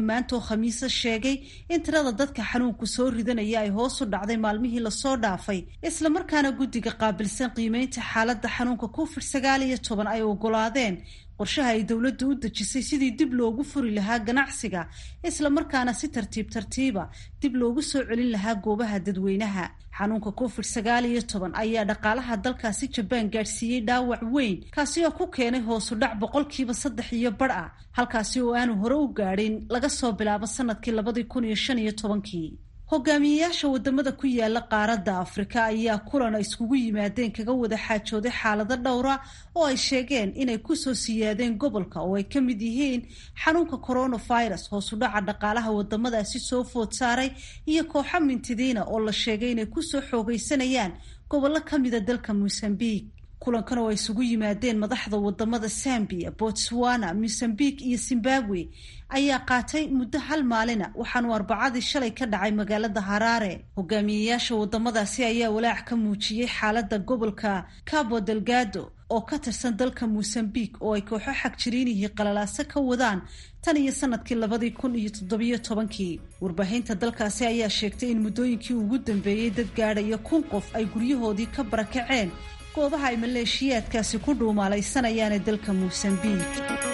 khamiisa sheegay in tirada dadka xanuunku soo ridanaya ay hoos u dhacday maalmihii lasoo dhaafay islamarkaana guddiga qaabilsan qiimeynta xaaladda xanuunka covid sagaal iyo toban ay ogolaadeen qorshaha ay dowladdu u dejisay sidii dib loogu furi lahaa ganacsiga islamarkaana si tartiib tartiiba dib loogu soo celin lahaa goobaha dadweynaha xanuunka covid sagaal iyo toban ayaa dhaqaalaha dalkaasi jabaan gaadhsiiyey dhaawac weyn kaasi oo ku keenay hoosu dhac boqolkiiba saddex iyo badh ah halkaasi oo aanu hore u gaadhin laga soo bilaabo sanadkii labadii kun iyo shan iyo tobankii hogaamiyeyaasha wadamada ku yaala qaaradda afrika ayaa kulan ay iskugu yimaadeen kaga wada xaajooday xaalado dhowra oo ay sheegeen inay kusoo siyaadeen gobolka oo ay ka mid yihiin xanuunka coronavirus hoosudhaca dhaqaalaha wadamadaasi soo food saaray iyo kooxo mintidiina oo la sheegay inay kusoo xoogaysanayaan gobollo kamida dalka mosambique kulankan oo ay isugu yimaadeen madaxda wadamada zambia botswana mosambique iyo zimbabwe ayaa qaatay muddo hal maalina waxaanu arbacadii shalay ka dhacay magaalada haraare hogaamiyeyaasha wadamadaasi ayaa walaac ka muujiyey xaalada gobolka cabo delgado oo ka tirsan dalka mosambique oo ay kooxo xagjiriinihii qalalaaso ka wadaan tan iyo sanadkii labadii kun iyo toddobiyo tobankii warbaahinta dalkaasi ayaa sheegtay in muddooyinkii ugu dambeeyey dad gaadhaya kun qof ay guryahoodii ka barakaceen goobaha ay maleeshiyaadkaasi ku dhuumaalaysanayaan dalka mosambique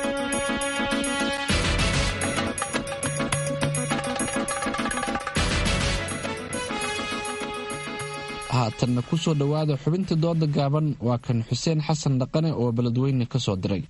haatanna ku soo dhowaada xubinta dooda gaaban waa kan xuseen xasan dhaqane oo beledweyne ka soo diray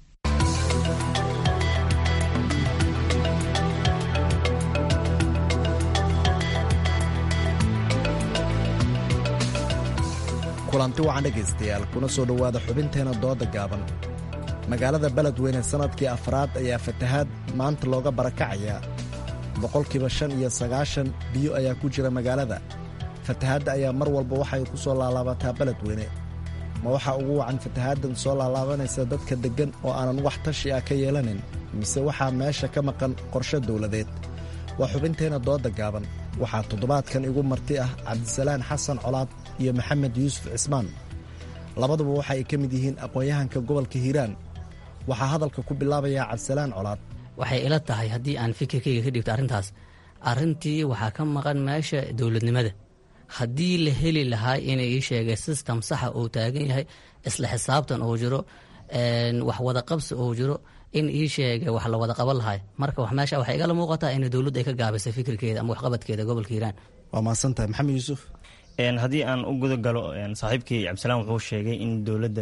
kulanti wacan dhegaystayaal kuna soo dhowaada xubinteena dooda gaaban magaalada beledweyne sannadkii afraad ayaa fatahaad maanta looga barakacayaa boqolkiiba shan iyo sagaashan biyo ayaa ku jira magaalada fatahaadda ayaa mar walba waxay ku soo laalaabataa beledweyne ma waxaa ugu wacan fatahaaddan soo laalaabanaysa dadka deggan oo aanan wax tashi ah ka yeelanin mise waxaa meesha ka maqan qorshe dawladeed waa xubinteenna dooda gaaban waxaa toddobaadkan igu marti ah cabdisalaan xasan colaad iyo maxamed yuusuf cismaan labaduba waxa ay ka mid yihiin aqoon-yahanka gobolka hiiraan waxaa hadalka ku bilaabayaa cabdisalaan colaad waxay ila tahay haddii aan fikirkayga ka dhigto arrintaas arrintii waxaa ka maqan meesha dowladnimada haddii la heli lahaa inay ii sheegay system saxa uu taagan yahay isla xisaabtan uu jiro wax wada qabsi uu jiro in ii sheegay wax la wada qaban lahay marka meesha waxay igala muuqataa in dowladdu ay ka gaabisay fikirkeeda ama waxqabadkeeda gobolka hiiraan waa mahadsantahay maxamed yuusuf haddii aan u guda galo saaxiibkii cabdisalaan wuxuu sheegay in dowladda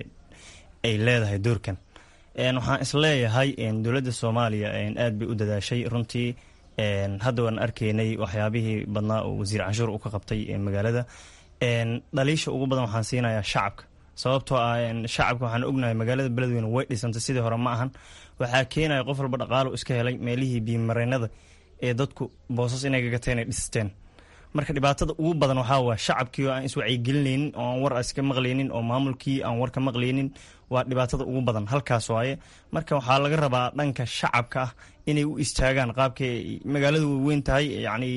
ay leedahay doorkan waxaan isleeyahay dowladda soomaaliya aad bay u dadaashay runtii hadda waan arkaynay waxyaabihii badnaa oo wasiir canshuur u ka qabtay magaalada dhaliisha ugu badan waxaan siinayaa shacabka sababtoo ah shacabka waxaan ognahay magaalada beledweyne way dhisantay sidii hore ma ahan waxaa keenaya qof walba dhaqaalo iska helay meelihii biyomareenada ee dadku boosas inay gagateen ay dhisteen marka dhibaatada ugu badan waxaa waa shacabkii oo aan iswacyigelinaynin oo aan war iska maqlaynin oo maamulkii aan war ka maqlaynin waa dhibaatada ugu badan halkaas waaye marka waxaa laga rabaa dhanka shacabka ah inay u istaagaan qaabkay magaaladu way weyn tahay yacni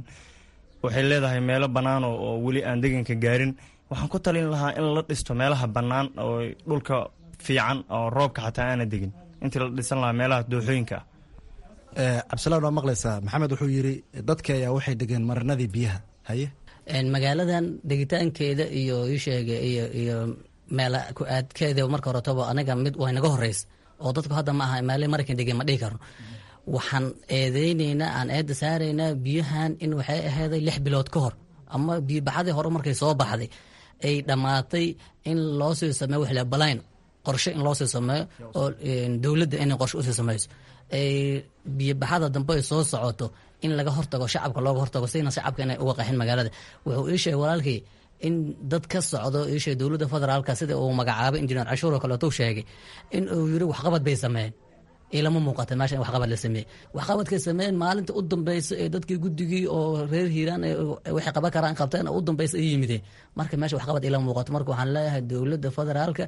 waxay leedahay meelo bannaan oo weli aan deganka gaarin waxaan ku talin lahaa in la dhisto meelaha bannaan oo dhulka fiican oo roobka xataa aana degin intii la dhisan lahaa meelaha dooxooyinka ah cabdisalaan waa maqlaysaa maxamed wuxuu yidhi dadka ayaa waxay degeen marinadii biyaha haye magaaladan degitaankeeda iyo isheege iyo iyo meel ku-aadkeeda marka horetaba aniga mid way naga horeys oo dadku hadda ma aha meele maraykan degeen ma dhihi karno waxaan eedeyneynaa aan eedda saaraynaa biyahan in waxay aheyday lix bilood ka hor ama biyobaxadii hore markay soo baxday ay dhammaatay in loo sii sameeyo wixle balayn qorshe in loo sii sameeyo oo dowladda inay qorshe usii sameyso biyobaxada dambe ay soo socoto in laga hortago shacabka looga hortago sina shacabka inay uga qaxin magaalada wuxuu ii sheegay walaalkii in dad ka socdo ii sheegay dowladda federaalka sida uu magacaabay injineer cashuur oo kaleetou sheegay in uu yiri waxqabad bay sameeyeen ilama muuqata meesha in waxqabad la sameeyey waxqabadkay sameeyeen maalinta u dambeysa ee dadkii guddigii oo reer hiiraan waxay qaban karaan qabteen u dambeysa ay yimideen marka meesha waxqabad ilama muuqato marka waxaan leeyahay dowladda federaalka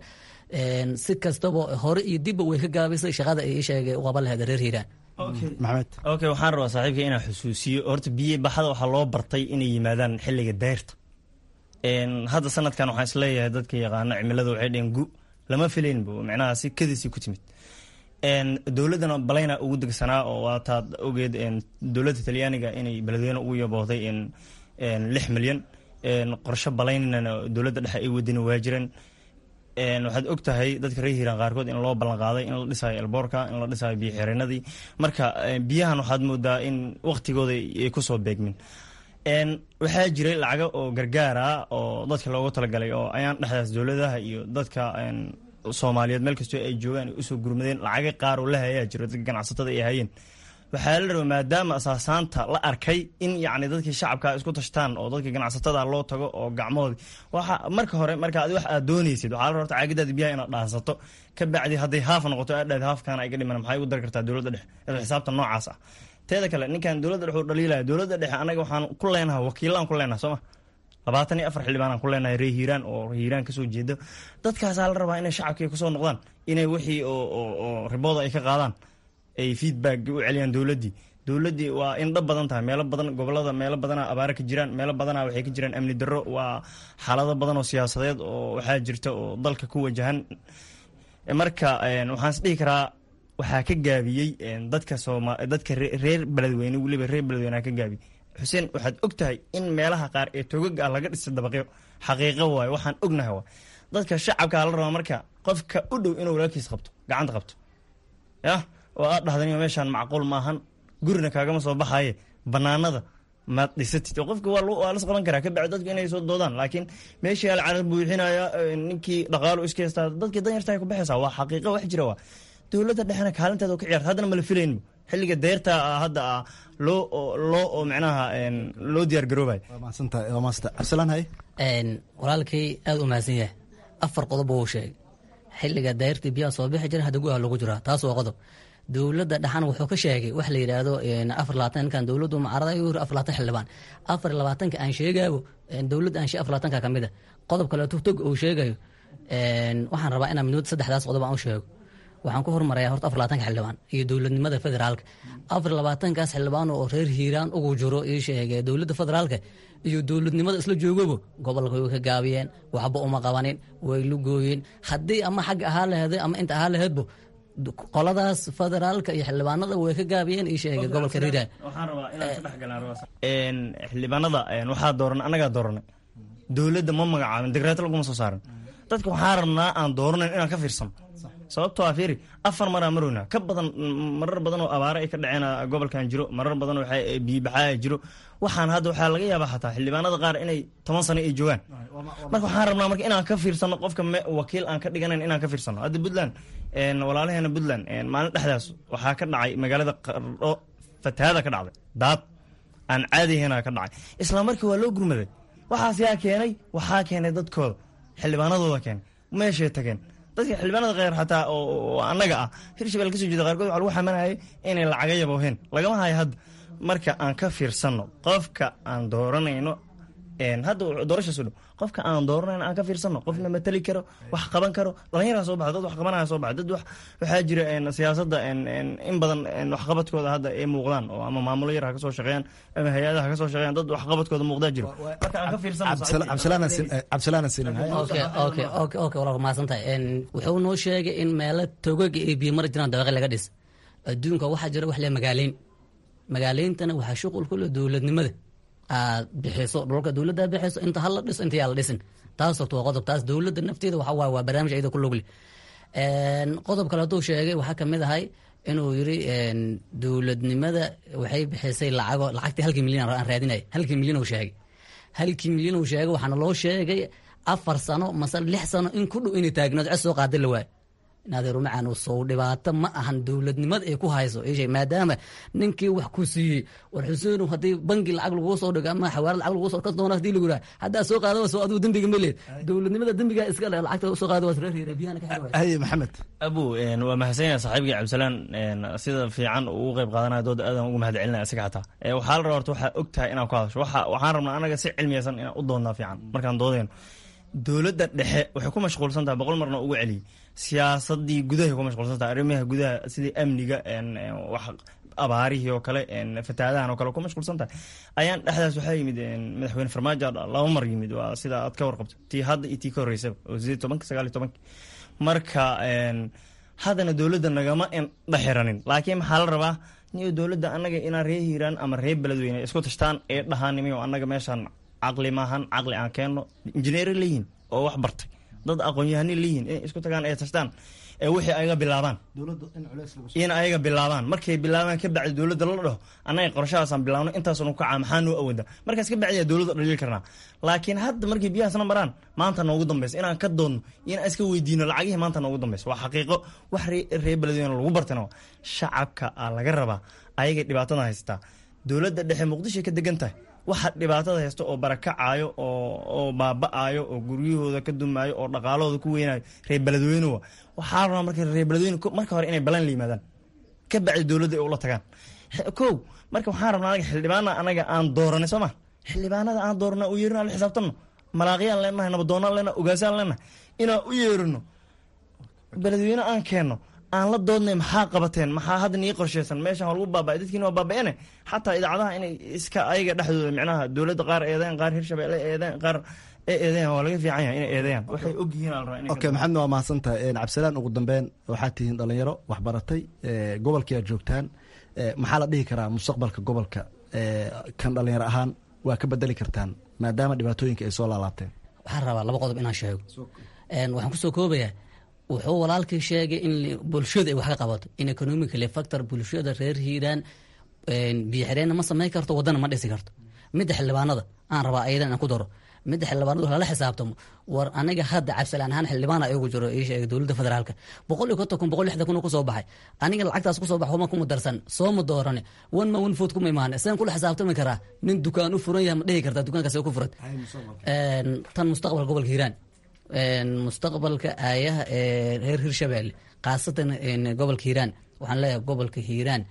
si kastaba hore iyo dibba way ka gaabisay shaqada ay sheegay u qaban lahayd reer hiiraan maxamed okay waxaan rabaa saaxiibka inaan xusuusiyo horta biyo baxada waxaa loo bartay inay yimaadaan xilliga deyrta hadda sanadkan waxaan isleeyahay dadka yaqaano cimilada waxay dheheen gu lama filaynba micnaha si kadisi ku timid dowladdana balayna ugu degsanaa oo waataad ogeed dowladda talyaaniga inay beledweyne ugu yaboohday lix milyan qorshe balaynana dowladda dhexe ay wadina waa jireen waxaad og tahay dadka reer hiiraan qaarkood in loo ballan qaaday in la dhisayo elboorka in la dhisayo biyo xireenadii marka biyahan waxaad moodaa in waktigooda ay kusoo beegmin waxaa jiray lacago oo gargaara oo dadka loogu talagalay oo ayaan dhexdaas dowladaha iyo dadka soomaaliyeed meel kastoo ay joogaan ay usoo gurmadeen lacaga qaar oo la hayaa jiro dadka ganacsatada ay hayeen waxaa la rabaa maadaama asaasaanta la arkay in yacni dadkii shacabka isku tashtaan oo dadka ganacsatada loo tago oo gacmahoodi waxa marka hore marka adi wax aad doonaysid waxaa la rabta caagadaada biyaha inaad dhaansato ka bacdi hadday haaf noqoto aad dhaad haafkaana ay ga dhiman maxay ugu dari kartaa dowladda dhexe isla xisaabta noocaas ah teeda kale ninkan dowladda dhexe u dhaliilaya dowladda dhexe anaga waxaan ku leenahay wakiilaan ku leenahay soo ma labaatan iyo afar xildhibaanaan ku leenahay ree hiiraan oo hiiraan kasoo jeeda dadkaasaa la rabaa inay shacabkii kusoo noqdaan inay wixii oo ribooda ay ka qaadaan ay feedback u celiyaan dowladdii dowladdii waa indha badan tahay meelo badan gobolada meelo badana abaara ka jiraan meelo badana waxay ka jiraan amni darro waa xaalado badan oo siyaasadeed oo waxaa jirta oo dalka ku wajahan marka waxaan is dhihi karaa waxaa ka gaabiyey dadka sooma dadka reer beledweyne weliba reer beledweyneha ka gaabiyey xuseen waxaad og tahay in meelaha qaar ee togaga ah laga dhistay dabaqyo xaqiiqo waayo waxaan ognahay waa dadka shacabkaa la rabaa marka qofka u dhow inuu walaalkiis qabto gacanta qabto yah oo aad dhahdan meeshaan macquul maahan gurina kaagama soo baxaye banaanada maad dhisatid oo qofka waa las qaban karaa kabacdi dadku inay soo doodaan laakiin meeshii alcarar buuxinaya ninkii dhaqaalo iska heystaa dadkii danyarta ay ku baxaysaa waa xaqiiqo wax jira waa dowladda dhexena kaalinteeda ka ciyaarta haddana mala filaynba xilliga deerta hadda ah loo loo oo micnaha loo diyaar garoobay walaalkay aada u mahadsan yahay afar qodob uu sheegay xilliga dayrtii biyaha soo bixi jira hadda gudaha lagu jiraa taas waa qodob dowladda dhexan wuxuu ka sheegay wax la yidhaahdo afar labaatan ninkan dowladdu mucaarada ayuu yiri afar labaatan xildhibaan afar labaatanka aan sheegaayo dowladda aan shee afar labaatanka ka mid a qodob kale tog uu sheegayo waxaan rabaa inaan midnimada saddexdaas qodob aan u sheego waxaan ku hormarayaa horta afar labaatanka xildhibaan iyo dowladnimada federaalka afar labaatankaas xildhibaan oo reer hiiraan ugu jiro ii sheegay dowladda federaalka iyo dowladnimada isla joogaba gobolka way ka gaabiyeen waxba uma qabanin way lugooyeen haddii ama xagga ahaa laheeday ama inta ahaa laheedbo qoladaas federaalka iyo xildhibaanada way ka gaabiyeen ii sheegay gobolka riiraan xildhibaanada waxaa dooran annagaa dooranay dowladda ma magacaabin digreeto laguma soo saarin dadka waxaa rabnaa aan dooranayn inaan ka fiirsano sababtoo ah fiiri afar maraa marowna ka badan marar badan oo abaare ay ka dhaceen gobolkan jiro marar badan oo biyibaxaa jiro waxaan hadda waxaa laga yaabaa xataa xildhibaanada qaar inay toban sano ay joogaan marka waxaan rabnaa marka inaan ka fiirsano qofka wakiil aan ka dhiganayn inaan ka fiirsano hadda puntland walaalaheena puntland maalin dhexdaas waxaa ka dhacay magaalada qardho fatahaada ka dhacday daad aan caadihena ka dhacay isla markii waa loo gurmaday waxaas yaa keenay waxaa keenay dadkooda xildhibaanadooda keenay meeshay tageen dadka xildhibaanada kheyr xataa oo annaga ah hirshabelle kasoo jeeda qaarkood waxa lagu xamanayay inay lacaga yabooheen lagama hayo hadda marka aan ka fiirsanno qofka aan dooranayno hadda doorashaas dhow qofka aan dooranayno aan ka fiirsanno qofna matali karo wax qaban karo dhalinyaraa soo baxa dad wax qabanaya soo baxa dad waxaa jira siyaasadda in badan waxqabadkooda hadda ay muuqdaan oo ama maamulo yar ha kasoo shaqeeyaan ama hay-adaha ha kasoo shaqeeyaan dad waxqabadkooda muuqdaa jiro marka aan ka fiirsanno maasantahay wuxuu noo sheegay in meelo togaga ay biyo mari jiraan dabaqi laga dhis adduunka waxaa jira wax le magaaleyn magaaleyntana waxaa shuqul ku leh dowladnimada aad bixiso dhulka dowladda bixiso inta hala dhiso inta yaa la dhisin taas horta waa qodob taas dowladda nafteeda waxa waaye waa barnaamij ayada ku logle qodob kale hadduu sheegay waxaa kamid ahay inuu yiri dowladnimada waxay bixisay lacago lacagtii halkii milyan aan raadinay halkii milyan uu sheegay halkii milyan uu sheegay waxaana loo sheegay afar sano mase lix sano in ku dhow inay taagnood cod soo qaada la waayo naadeerumacaan sow dhibaato ma ahan dowladnimada ay ku hayso maadaama ninkii wax ku siiyey war xuseenu haddii bangi lacag laguu soo dhigo ama xawaarad lacag laguu soo doona hadii lagu yidhaha haddaa soo qaada soo adigu dembiga ma leed dowladnimada dembiga iska le lacagta soo qaada waa reer reer biyahana ka xirway haye maxamed abu waa mahadsan yahay saaxiibkii cabdisalaan sida fiican uu uga qayb qaadanaya dooda aadan ugu mahad celinaya isaga xataa waxaa la rabaa horta waxaa og tahay inaan ku hadasho waxaan rabnaa anaga si cilmiyaysan inaan u doonnaa fiican markaan doodayno dowladda dhexe waxay ku mashquulsan tahay boqol marna ugu celiyey siyaasadii gudahay ku mashquulsan tahay arrimaha gudaha sidii amniga wax abaarihii oo kale fatahaadahan oo kale ku mashquulsan tahay ayaan dhexdaas waxaa yimid madaxweyne farmaajo laba mar yimid waa sida aad ka warqabto tii hadda iyo tii ka horreysaba oo sideed tobanka sagaal iyo tobanka marka haddana dowladda nagama dhexiranin laakiin maxaa la rabaa niyo dowladda annaga inaan ree hiiraan ama ree beledweyne isku tashtaan ee dhahaanimiyo annaga meeshaan caqli maahan caqli aan keenno injineeri leeyihin oo wax bartay dad aqoon-yahani leeyihin inay isku tagaan ee tashtaan ee wixii ayaga bilaabaan in ayaga bilaabaan markay bilaabaan ka bacdi dowladda la dhaho annaga qorshahaasaan bilaabno intaasnu kacaa maxaa noo awooda markaas ka bacdiyaa dowladda dhaliil karnaa laakiin hadda markay biyahaasna maraan maanta noogu dambaysa inaan ka doodno iyo inaan iska weydiino lacagihii maanta noogu dambaysa waa xaqiiqo wax ree beledweyne lagu bartana shacabka aa laga rabaa ayagay dhibaatada haystaa dowladda dhexe muqdishoay ka degan tahay waxa dhibaatada haysta oo barakacaayo oo baaba-aayo oo guryahooda ka dumaayo oo dhaqaalahooda ku weynayo reer beledweynewa waxaa rabaa marka reer beledweyne marka hore inay balan la yimaadaan ka bacdi dowladda ay ula tagaan kow marka waxaan rabnaa anaga xildhibaana anaga aan dooranay soo ma xildhibaanada aan doorana u yeerino la xisaabtanno malaaqyaan leenahay nabadoonaan leenahay ogaasaan leenahay inaan u yeerino beledweyne aan keenno aan la doodnay maxaa qabateen maxaa hadda nii qorsheysan meeshan waa lagu baaba'ay dadkiina waa baaba'ene xataa idaacadaha inay iska ayaga dhexdooda micnaha dowladda qaar eedeen qaar hirshabelle eedeen qaar ee eedeyan waa laga fiican yahay inay eedeeyaan waxay og yihiin al rabaa okay maxamed waa mahadsantahay cabdisalaan ugu dambeyn waxaad tihiin dhalinyaro waxbaratay gobolkii aad joogtaan maxaa la dhihi karaa mustaqbalka gobolka kan dhalinyaro ahaan waa ka bedeli kartaan maadaama dhibaatooyinka ay soo laalaabteen waxaan rabaa laba qodob inaan sheego waxaan kusoo koobayaa wuxuu walaalkii sheegay in bulshada ay wax ka qabato in economically factor bulshada reer hiiraan biyo xireenna ma samayn karto wadana ma dhisi karto midda xildhibaanada aan rabaa ayadan inaan ku daro midda xildhibaanadu lala xisaabtamo war aniga hadda cabsilaan ahaan xildhibaana igu jiro ii sheegay dowladda federaalka boqol iyo konton kun boqol lixdan kun kusoo baxay aniga lacagtaas kusoo bax uma kuma darsan soo ma doorane one ma one food kuma imaan seen kula xisaabtami karaa nin dukaan u furan yahay ma dhihi kartaa dukaankaas ku furan tan mustaqbalka gobolka hiiraan mustaqbalka aayaha ee reer hirshabelle khaasatan gobolka hiiraan waxaan leeyahay gobolka hiiraan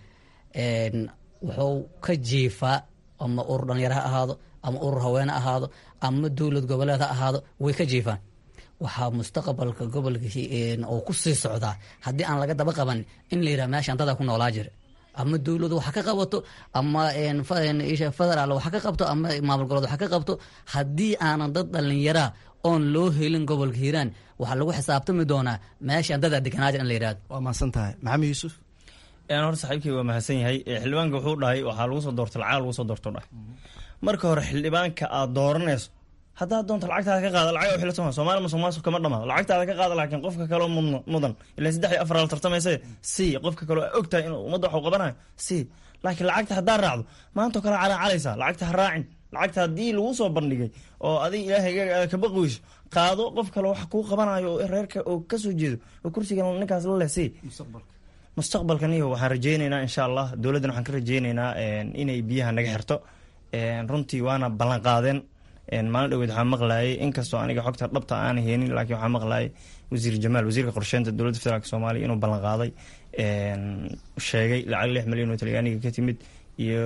wuxuu ka jiifaa ama urur dhalinyaro ha ahaado ama urur haweene ahaado ama dowlad goboleed ha ahaado way ka jiifaan waxaa mustaqbalka gobolka oo ku sii socdaa haddii aan laga daba qaban in la yidhaha meeshaan dadaa ku noolaa jira ama dowladu waxa ka qabato ama federaal waxa ka qabto ama maamul goboleed waxa ka qabto haddii aanan dad dhalinyaraa oon loo helin gobolka hiiraan waxaa lagu xisaabtami doonaa meeshaan dadaa deganaaja in la yidhahdo waa mahadsan tahay maxamed yuusuf horta saaxiibkii waa mahadsan yahay xildhibaanka wuxuu dhahay waxaa lagu soo doorta lacag lagu soo doorto dhahay marka hore xildhibaanka aad dooranayso haddaad doonto lacagtaada ka qaada lacag xila soma somaali musuqmaasuq kama dhamaado lacagtaada ka qaada laakiin qofka kaleo mudan ilan saddex iyo afar la tartamaysa si qofka kaleo aa ogtahay inuu ummadda waxu qabanayo si laakiin lacagta haddaa raacdo maantao kale calaacalaysaa lacagta ha raacin lacagta haddii lagu soo bandhigay oo adig ilaahay kabaqweyso qaado qof kale wax kuu qabanayo oo reerka oo kasoo jeedo oo kursigan ninkaas la leh si mustaqbalkan iyo waxaan rajeyneynaa insha allah dowladdan waxaan ka rajeyneynaa inay biyaha naga xirto runtii waana ballan qaadeen maalin dhaweed waxaa maqlayay inkastoo aniga xogta dhabta aana heenin laakiin waxaa maqlayay wasiir jamaal wasiirka qorsheynta dowladda federaalk soomaaliya inuu ballan qaaday sheegay lacag lix milyan oo talyaaniga ka timid iyo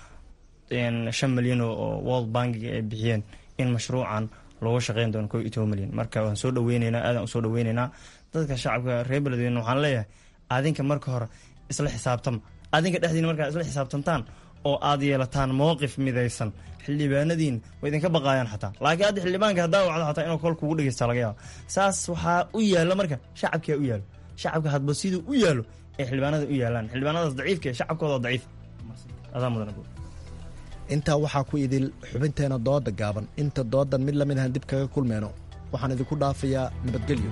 shan milyan oo world bankiga ay bixiyeen in mashruucan looga shaqeyn doono ko iyo toban milyan marka waan soo dhaweyneynaa aadan usoo dhaweyneynaa dadka shacabka reer beledweyne waxaan leeyahay adinka marka hore isla xisaabtama adinka dhexdiina markaa isla xisaabtantaan oo aad yeelataan mowqif midaysan xildhibaanadiin way idinka baqaayaan xataa laakiin hadda xildhibaanka haddaa wacdo xataa inuu kol kugu dhegeysta laga yaaba saas waxaa u yaalla marka shacabkaa u yaalo shacabka hadba siduu u yaalo ay xildhibaanada u yaalaan xildhibaanadaas daciifka shacabkooda daciif adaa mudan intaa waxaa ku idil xubinteena dooda gaaban inta doodan mid lamid ahaan dib kaga kulmeyno waxaan idinku dhaafayaa nabadgelyo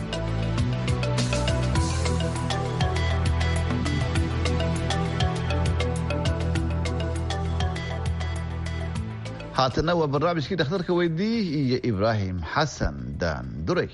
haatana waa barnaamijkii dhakhtarka weydii iyo ibraahim xasan daan duray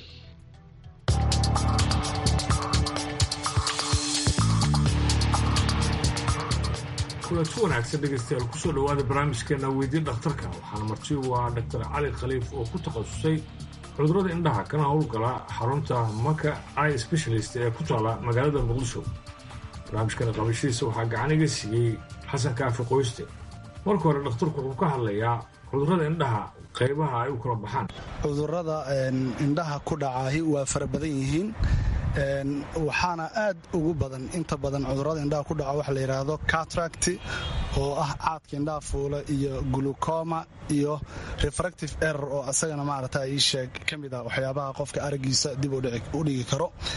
kulanti wanaagsan dhegaystayaal kusoo dhowaada barnaamijkeena weydii dhakhtarka waxaana marti waa dr cali khaliif oo ku takhasusay cudurrada indhaha kana howlgala xarunta maka i specialist ee ku taala magaalada muqdisho barnaamijkana qabashadiisa waxaa gacan iga siiyey xasan kaafi qoyste marka hore dhakhtarku wuxuu ka hadlayaa cudurrada indhaha qaybaha ay u kala baxaan cudurrada indhaha ku dhacaahi waa fara badan yihiin waxaana aad ugu badan inta badan cudurrada indhaha ku dhaca waxa la yidhaahdo catract oo ah caadka indhaha fuula iyo glucoma iyo refractive error oo asagana maarata ii sheeg ka mid ah waxyaabaha qofka aragiisa dib u dhigi karo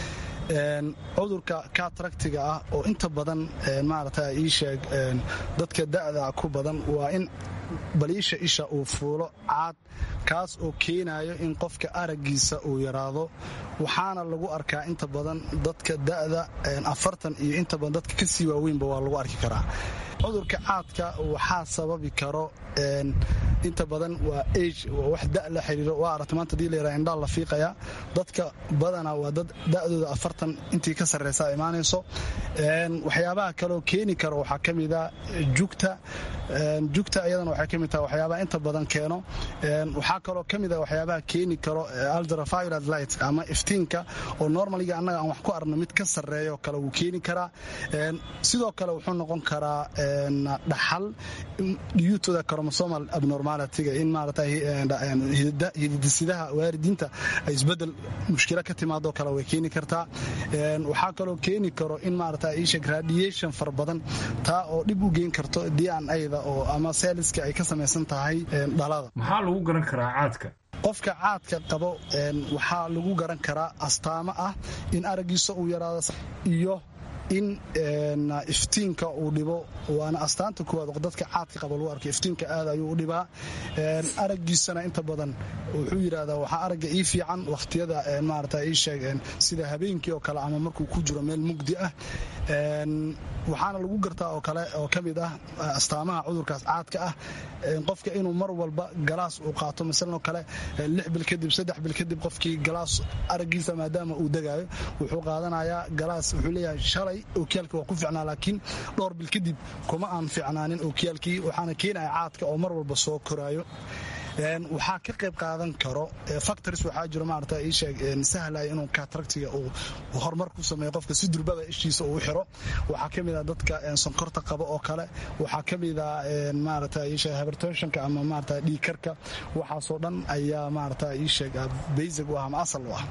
cudurka kataractiga ah oo inta badan maarata ii sheeg dadka da'da ku badan waa in baliisha isha uu fuulo caad kaas oo keenayo in qofka araggiisa uu yaraado waxaana lagu arkaa inta badan dadka da'da afartan iyo inta badan dadka ka sii waaweynba waa lagu arki karaa cudurka caadka waxaa sababi karo inta badan waa age wax da la xiriiro waa aragta maanta hadii la yaraha indhaa la fiiqaya dadka badanaa waa dad da'dooda afartan intii ka sarreysa imaanayso waxyaabaha kaleoo keeni karo waxaa ka mida jugta jugta iyadana waxay ka mid tahay waxyaabaha inta badan keeno waxaa kaloo ka mid a waxyaabaha keeni karo ultraviolet light ama iftiinka oo normaliga annaga aan wax ku arno mid ka sarreeyo kale wuu keeni karaa sidoo kale wuxuu noqon karaa dhaxal diyuutoda chromosomal abnormalityga in maarata hididisidaha waaridiinta ay isbedel mushkilo ka timaadoo kale way keeni kartaa waxaa kaloo keeni karo in maarata isheg radiation fara badan taa oo dhib u geyn karto d n a-da oo ama seeliska ay ka samaysan tahay dhalada maxaa lagu garan karaa caadka qofka caadka qabo waxaa lagu garan karaa astaamo ah in araggiisa uu yaraado iyo in iftiinka uu dhibo waana astaanta kuwaad dadka caadka qaba lagu arkay iftiinka aad ayuu u dhibaa araggiisana inta badan wuxuu yidhahdaa waxaa aragga ii fiican wakhtiyada maarata ii sheeg sida habeenkii oo kale ama markuu ku jiro meel mugdi ah waxaana lagu gartaa oo kale oo ka mid ah astaamaha cudurkaas caadka ah qofka inuu mar walba galaas uu qaato masalan oo kale lix bil kadib saddex bil kadib qofkii galaas araggiisa maadaama uu degaayo wuxuu qaadanayaa galaas wuxuu leeyahay shalay ookiyaalkii waa ku ficnaa laakiin dhowr bil kadib kuma aan ficnaanin ookiyaalkii waxaana keenaya caadka oo mar walba soo koraayo waxaa ka qayb qaadan karo factors waxaa jiro maarata ii sheeg sahlaya inuu kataractiga uu horumar ku sameeyo qofka si durbada ishiisa uu xiro waxaa ka mid ah dadka sonkorta qaba oo kale waxaa ka mid ah maarata ii sheeg hypertensionka ama maarata dhiigkarka waxaasoo dhan ayaa maarata ii sheeg basic u ah ama asal u ah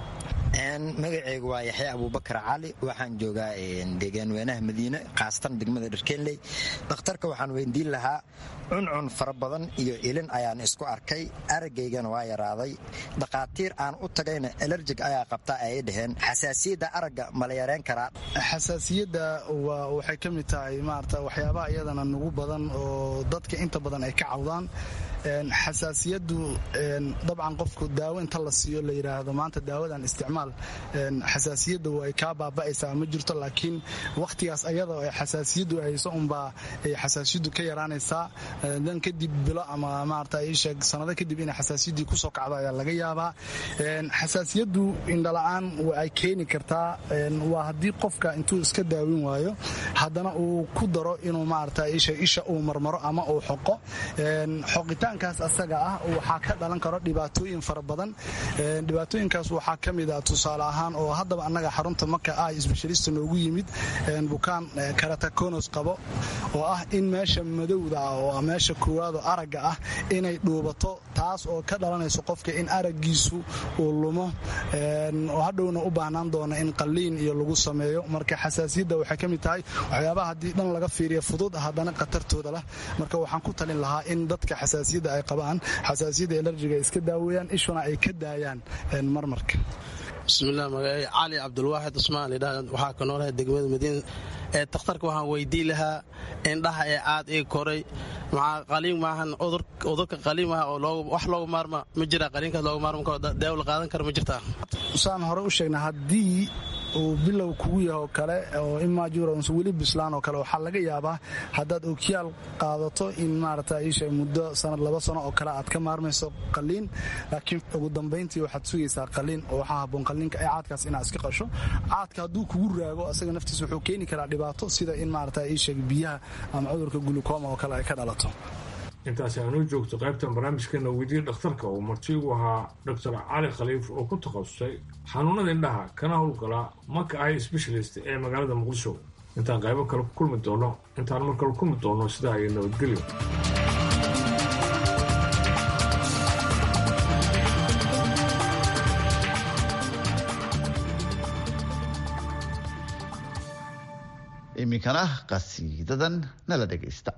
magaceygu waa yaxya abuubakar cali waxaan joogaa deegaan weynaha madiine khaasatan degmada dharkeenley dhakhtarka waxaan weydiin lahaa cuncun fara badan iyo ilin ayaan isku arkay arageygana waa yaraaday dhakhaatiir aan u tagayna alerjig ayaa qabta ayay dhaheen xasaasiyadda aragga mala yareen karaa xasaasiyadda waxay ka mid tahay maarata waxyaabaha iyadana nugu badan oo dadka inta badan ay ka cawdaan xasaasiyaddu dabcan qofku daawo inta la siiyo la yidhaahdo maanta daawadan isticmaal xasaasiyadda way kaa baaba'aysaa ma jirto laakiin wakhtigaas ayada ee xasaasiyaddu hayso unbaa ay xasaasiyaddu ka yaraanaysaa dan kadib bilo ama maarata ii sheeg sanado kadib inay xasaasiyaddii kusoo kacdo ayaa laga yaabaa xasaasiyaddu indhala'aan ay keeni kartaa waa haddii qofka intuu iska daawin waayo haddana uu ku daro inuu maarata ii sheeg isha uu marmaro ama uu xoqo xoqitaan kaas asaga ah waxaa ka dhalan karo dhibaatooyin fara badan dhibaatooyinkaas waxaa ka mid ah tusaale ahaan oo haddaba annaga xarunta marka ah sbeshalista noogu yimid bukaan karatakonos qabo oo ah in meesha madowda ah oo meesha koowaadoo aragga ah inay dhuubato taas oo ka dhalanayso qofka in araggiisu uu lumo oo hadhowna u baahnaan doona in qalliin iyo lagu sameeyo marka xasaasiyadda waxay ka mid tahay waxyaabaha haddii dhan laga fiiriya fudud haddana khatartooda lah marka waxaan ku talin lahaa in dadka xasaasiyadda ay qabaan xasaasiyadda elerjiga iska daaweeyaan ishuna ay ka daayaan marmarka bismilah magaceey cali cabdulwaaxid cusmaan idha waxaa ka noolahay degmada madiina ee takhtarka waxaan weydii lahaa indhaha ee caad ii koray maxaa qaliin maahan cudurka qaliin maaha oo wax loogu maarma ma jira qaliinkaas loogu maarma daawo la qaadan kara ma jirtaa saan hore u sheegna haddii uu bilow kugu yahoo kale oo imajurans weli bislaan oo kale waxaa laga yaabaa haddaad okiyaal qaadato in maarata isha muddo sanad laba sano oo kale aad ka maarmayso qaliin laakiin ugu dambayntii waxaad sugaysaa qaliin oo waxaa haboon qaliinka ee caadkaas inaad iska qasho caadka hadduu kugu raago asaga naftiisa wuxuu keeni karaa dhibaato sida in maarata isha biyaha ama cudurka gulukoma oo kale ay ka dhalato intaasi aanuu joogto qaybtan barnaamijkeena weydiye dhakhtarka uu marti ugu ahaa doctor cali khaliif oo ku takhasusay xanuunada indhaha kana howlgala maka ay sbeshalist ee magaalada muqdisho intaan qaybo kale ku kulmi doono intaan mar kale kulmi doono sidaa ay nabadgelyo iminkana qasiidadan nala dhegaysta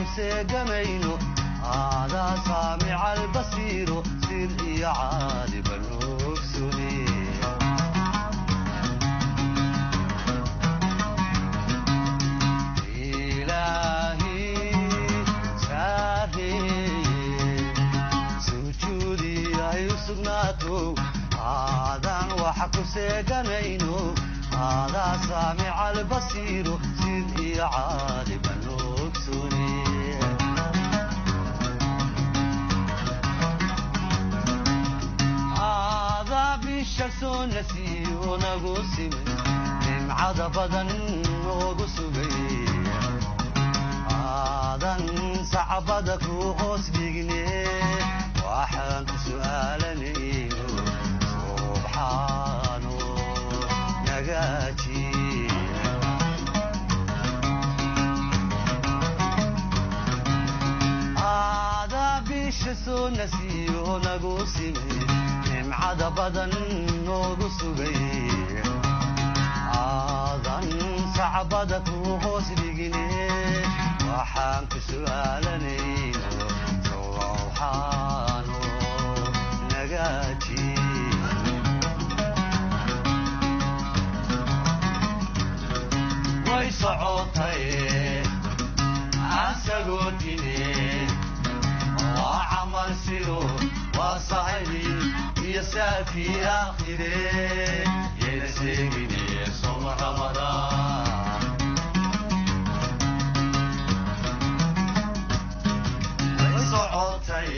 ku seegamayno aadaa saamica albasiiro sir iyo caaliba noogsune aadaan waxa ku seeganayno aadaa saamica albasiiro sid iyo caaliba noogsune aadaa bisha soo nasiyo nagu simay nimcada badan noogu sugay aadan sacbada ku hoos dhigne waxaan ku su'aalanayno subxaano nagaaji aadaa bisha soo nasiyo nagu simay nimcada badan noogu sugay aadan sacbada ku hoos dhigine waxaan ku su'aalanayno subxaano nagaaji way socotay asagoo dine waa camal sido waa saxibi iyo saafii aakhire yayna sheegine soma ramadaan way socotay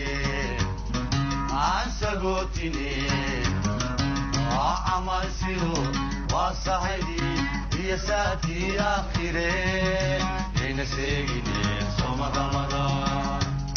aansagootine waa camal sido waa saxibi iyo saafii aakhire yayna sheegine soma ramadaan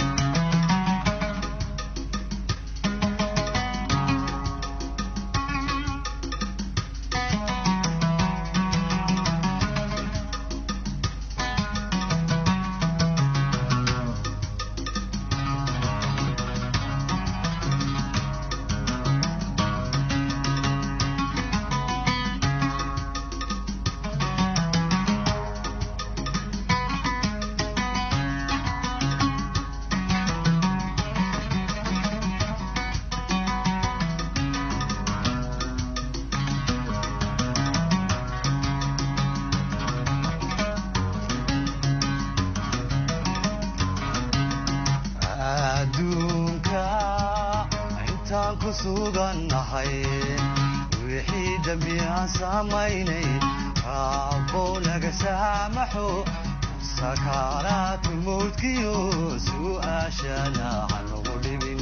adduunka intaan ku sugannahay wixii dembi aan samaynay raabbow naga saamaxo sakaaraatu mawdkiyo su'aashana hanagu dhibin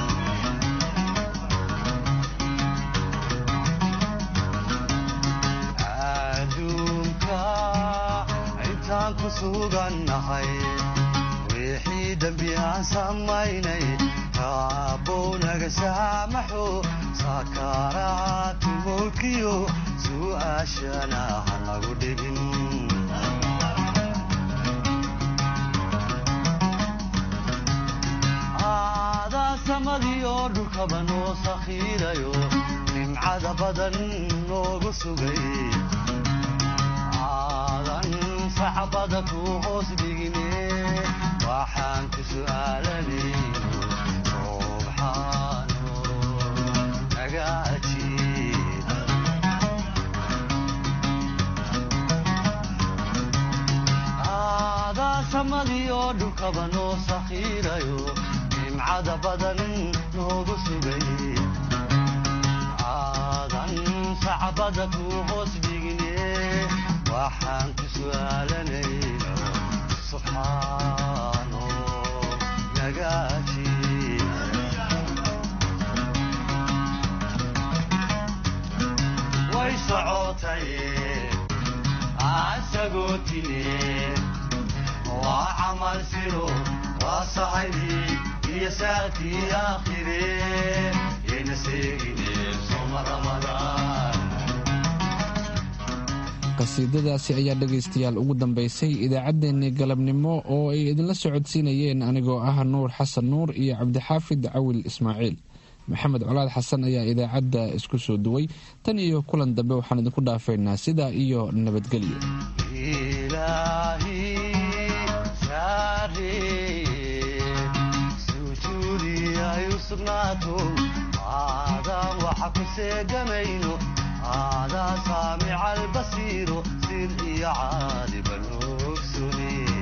adduunka intaan ku sugannahay wixii dembi aan samaynay raabbow naga saamaxo sakaaraatu mawdkiyo su'aashana hanagu dhibin aadaa samadii oo dhulkaba noo sakhiirayo nimcada badan noogu sugay aadan sacbada ku hoos dhigine waxaan ku su'aalanayno subxaano nagaaji aadaa samadii oo dhulkaba noo sakhiirayo nimcada badan noogu sugay aadan sacbada ku hoos dhigine waxaan ku su'aalanayno subxaano nagaaji way socotay asagoo tine waa camal siro waa saxibi iyo saatii aakhire yayna seegine soma ramadaan qasiidadaasi ayaa dhegaystayaal ugu dambaysay idaacaddeenii galabnimo oo ay idinla socodsiinayeen anigoo ah nuur xasan nuur iyo cabdixaafid cawil ismaaciil maxamed colaad xasan ayaa idaacadda isku soo duway tan iyo kulan dambe waxaan idinku dhaafaynaa sidaa iyo nabadgelyo ilaahi saare sugnaato aadaan waxa ku seeganayno aadaa saamica albasiiro sir iyo caaliban ogsune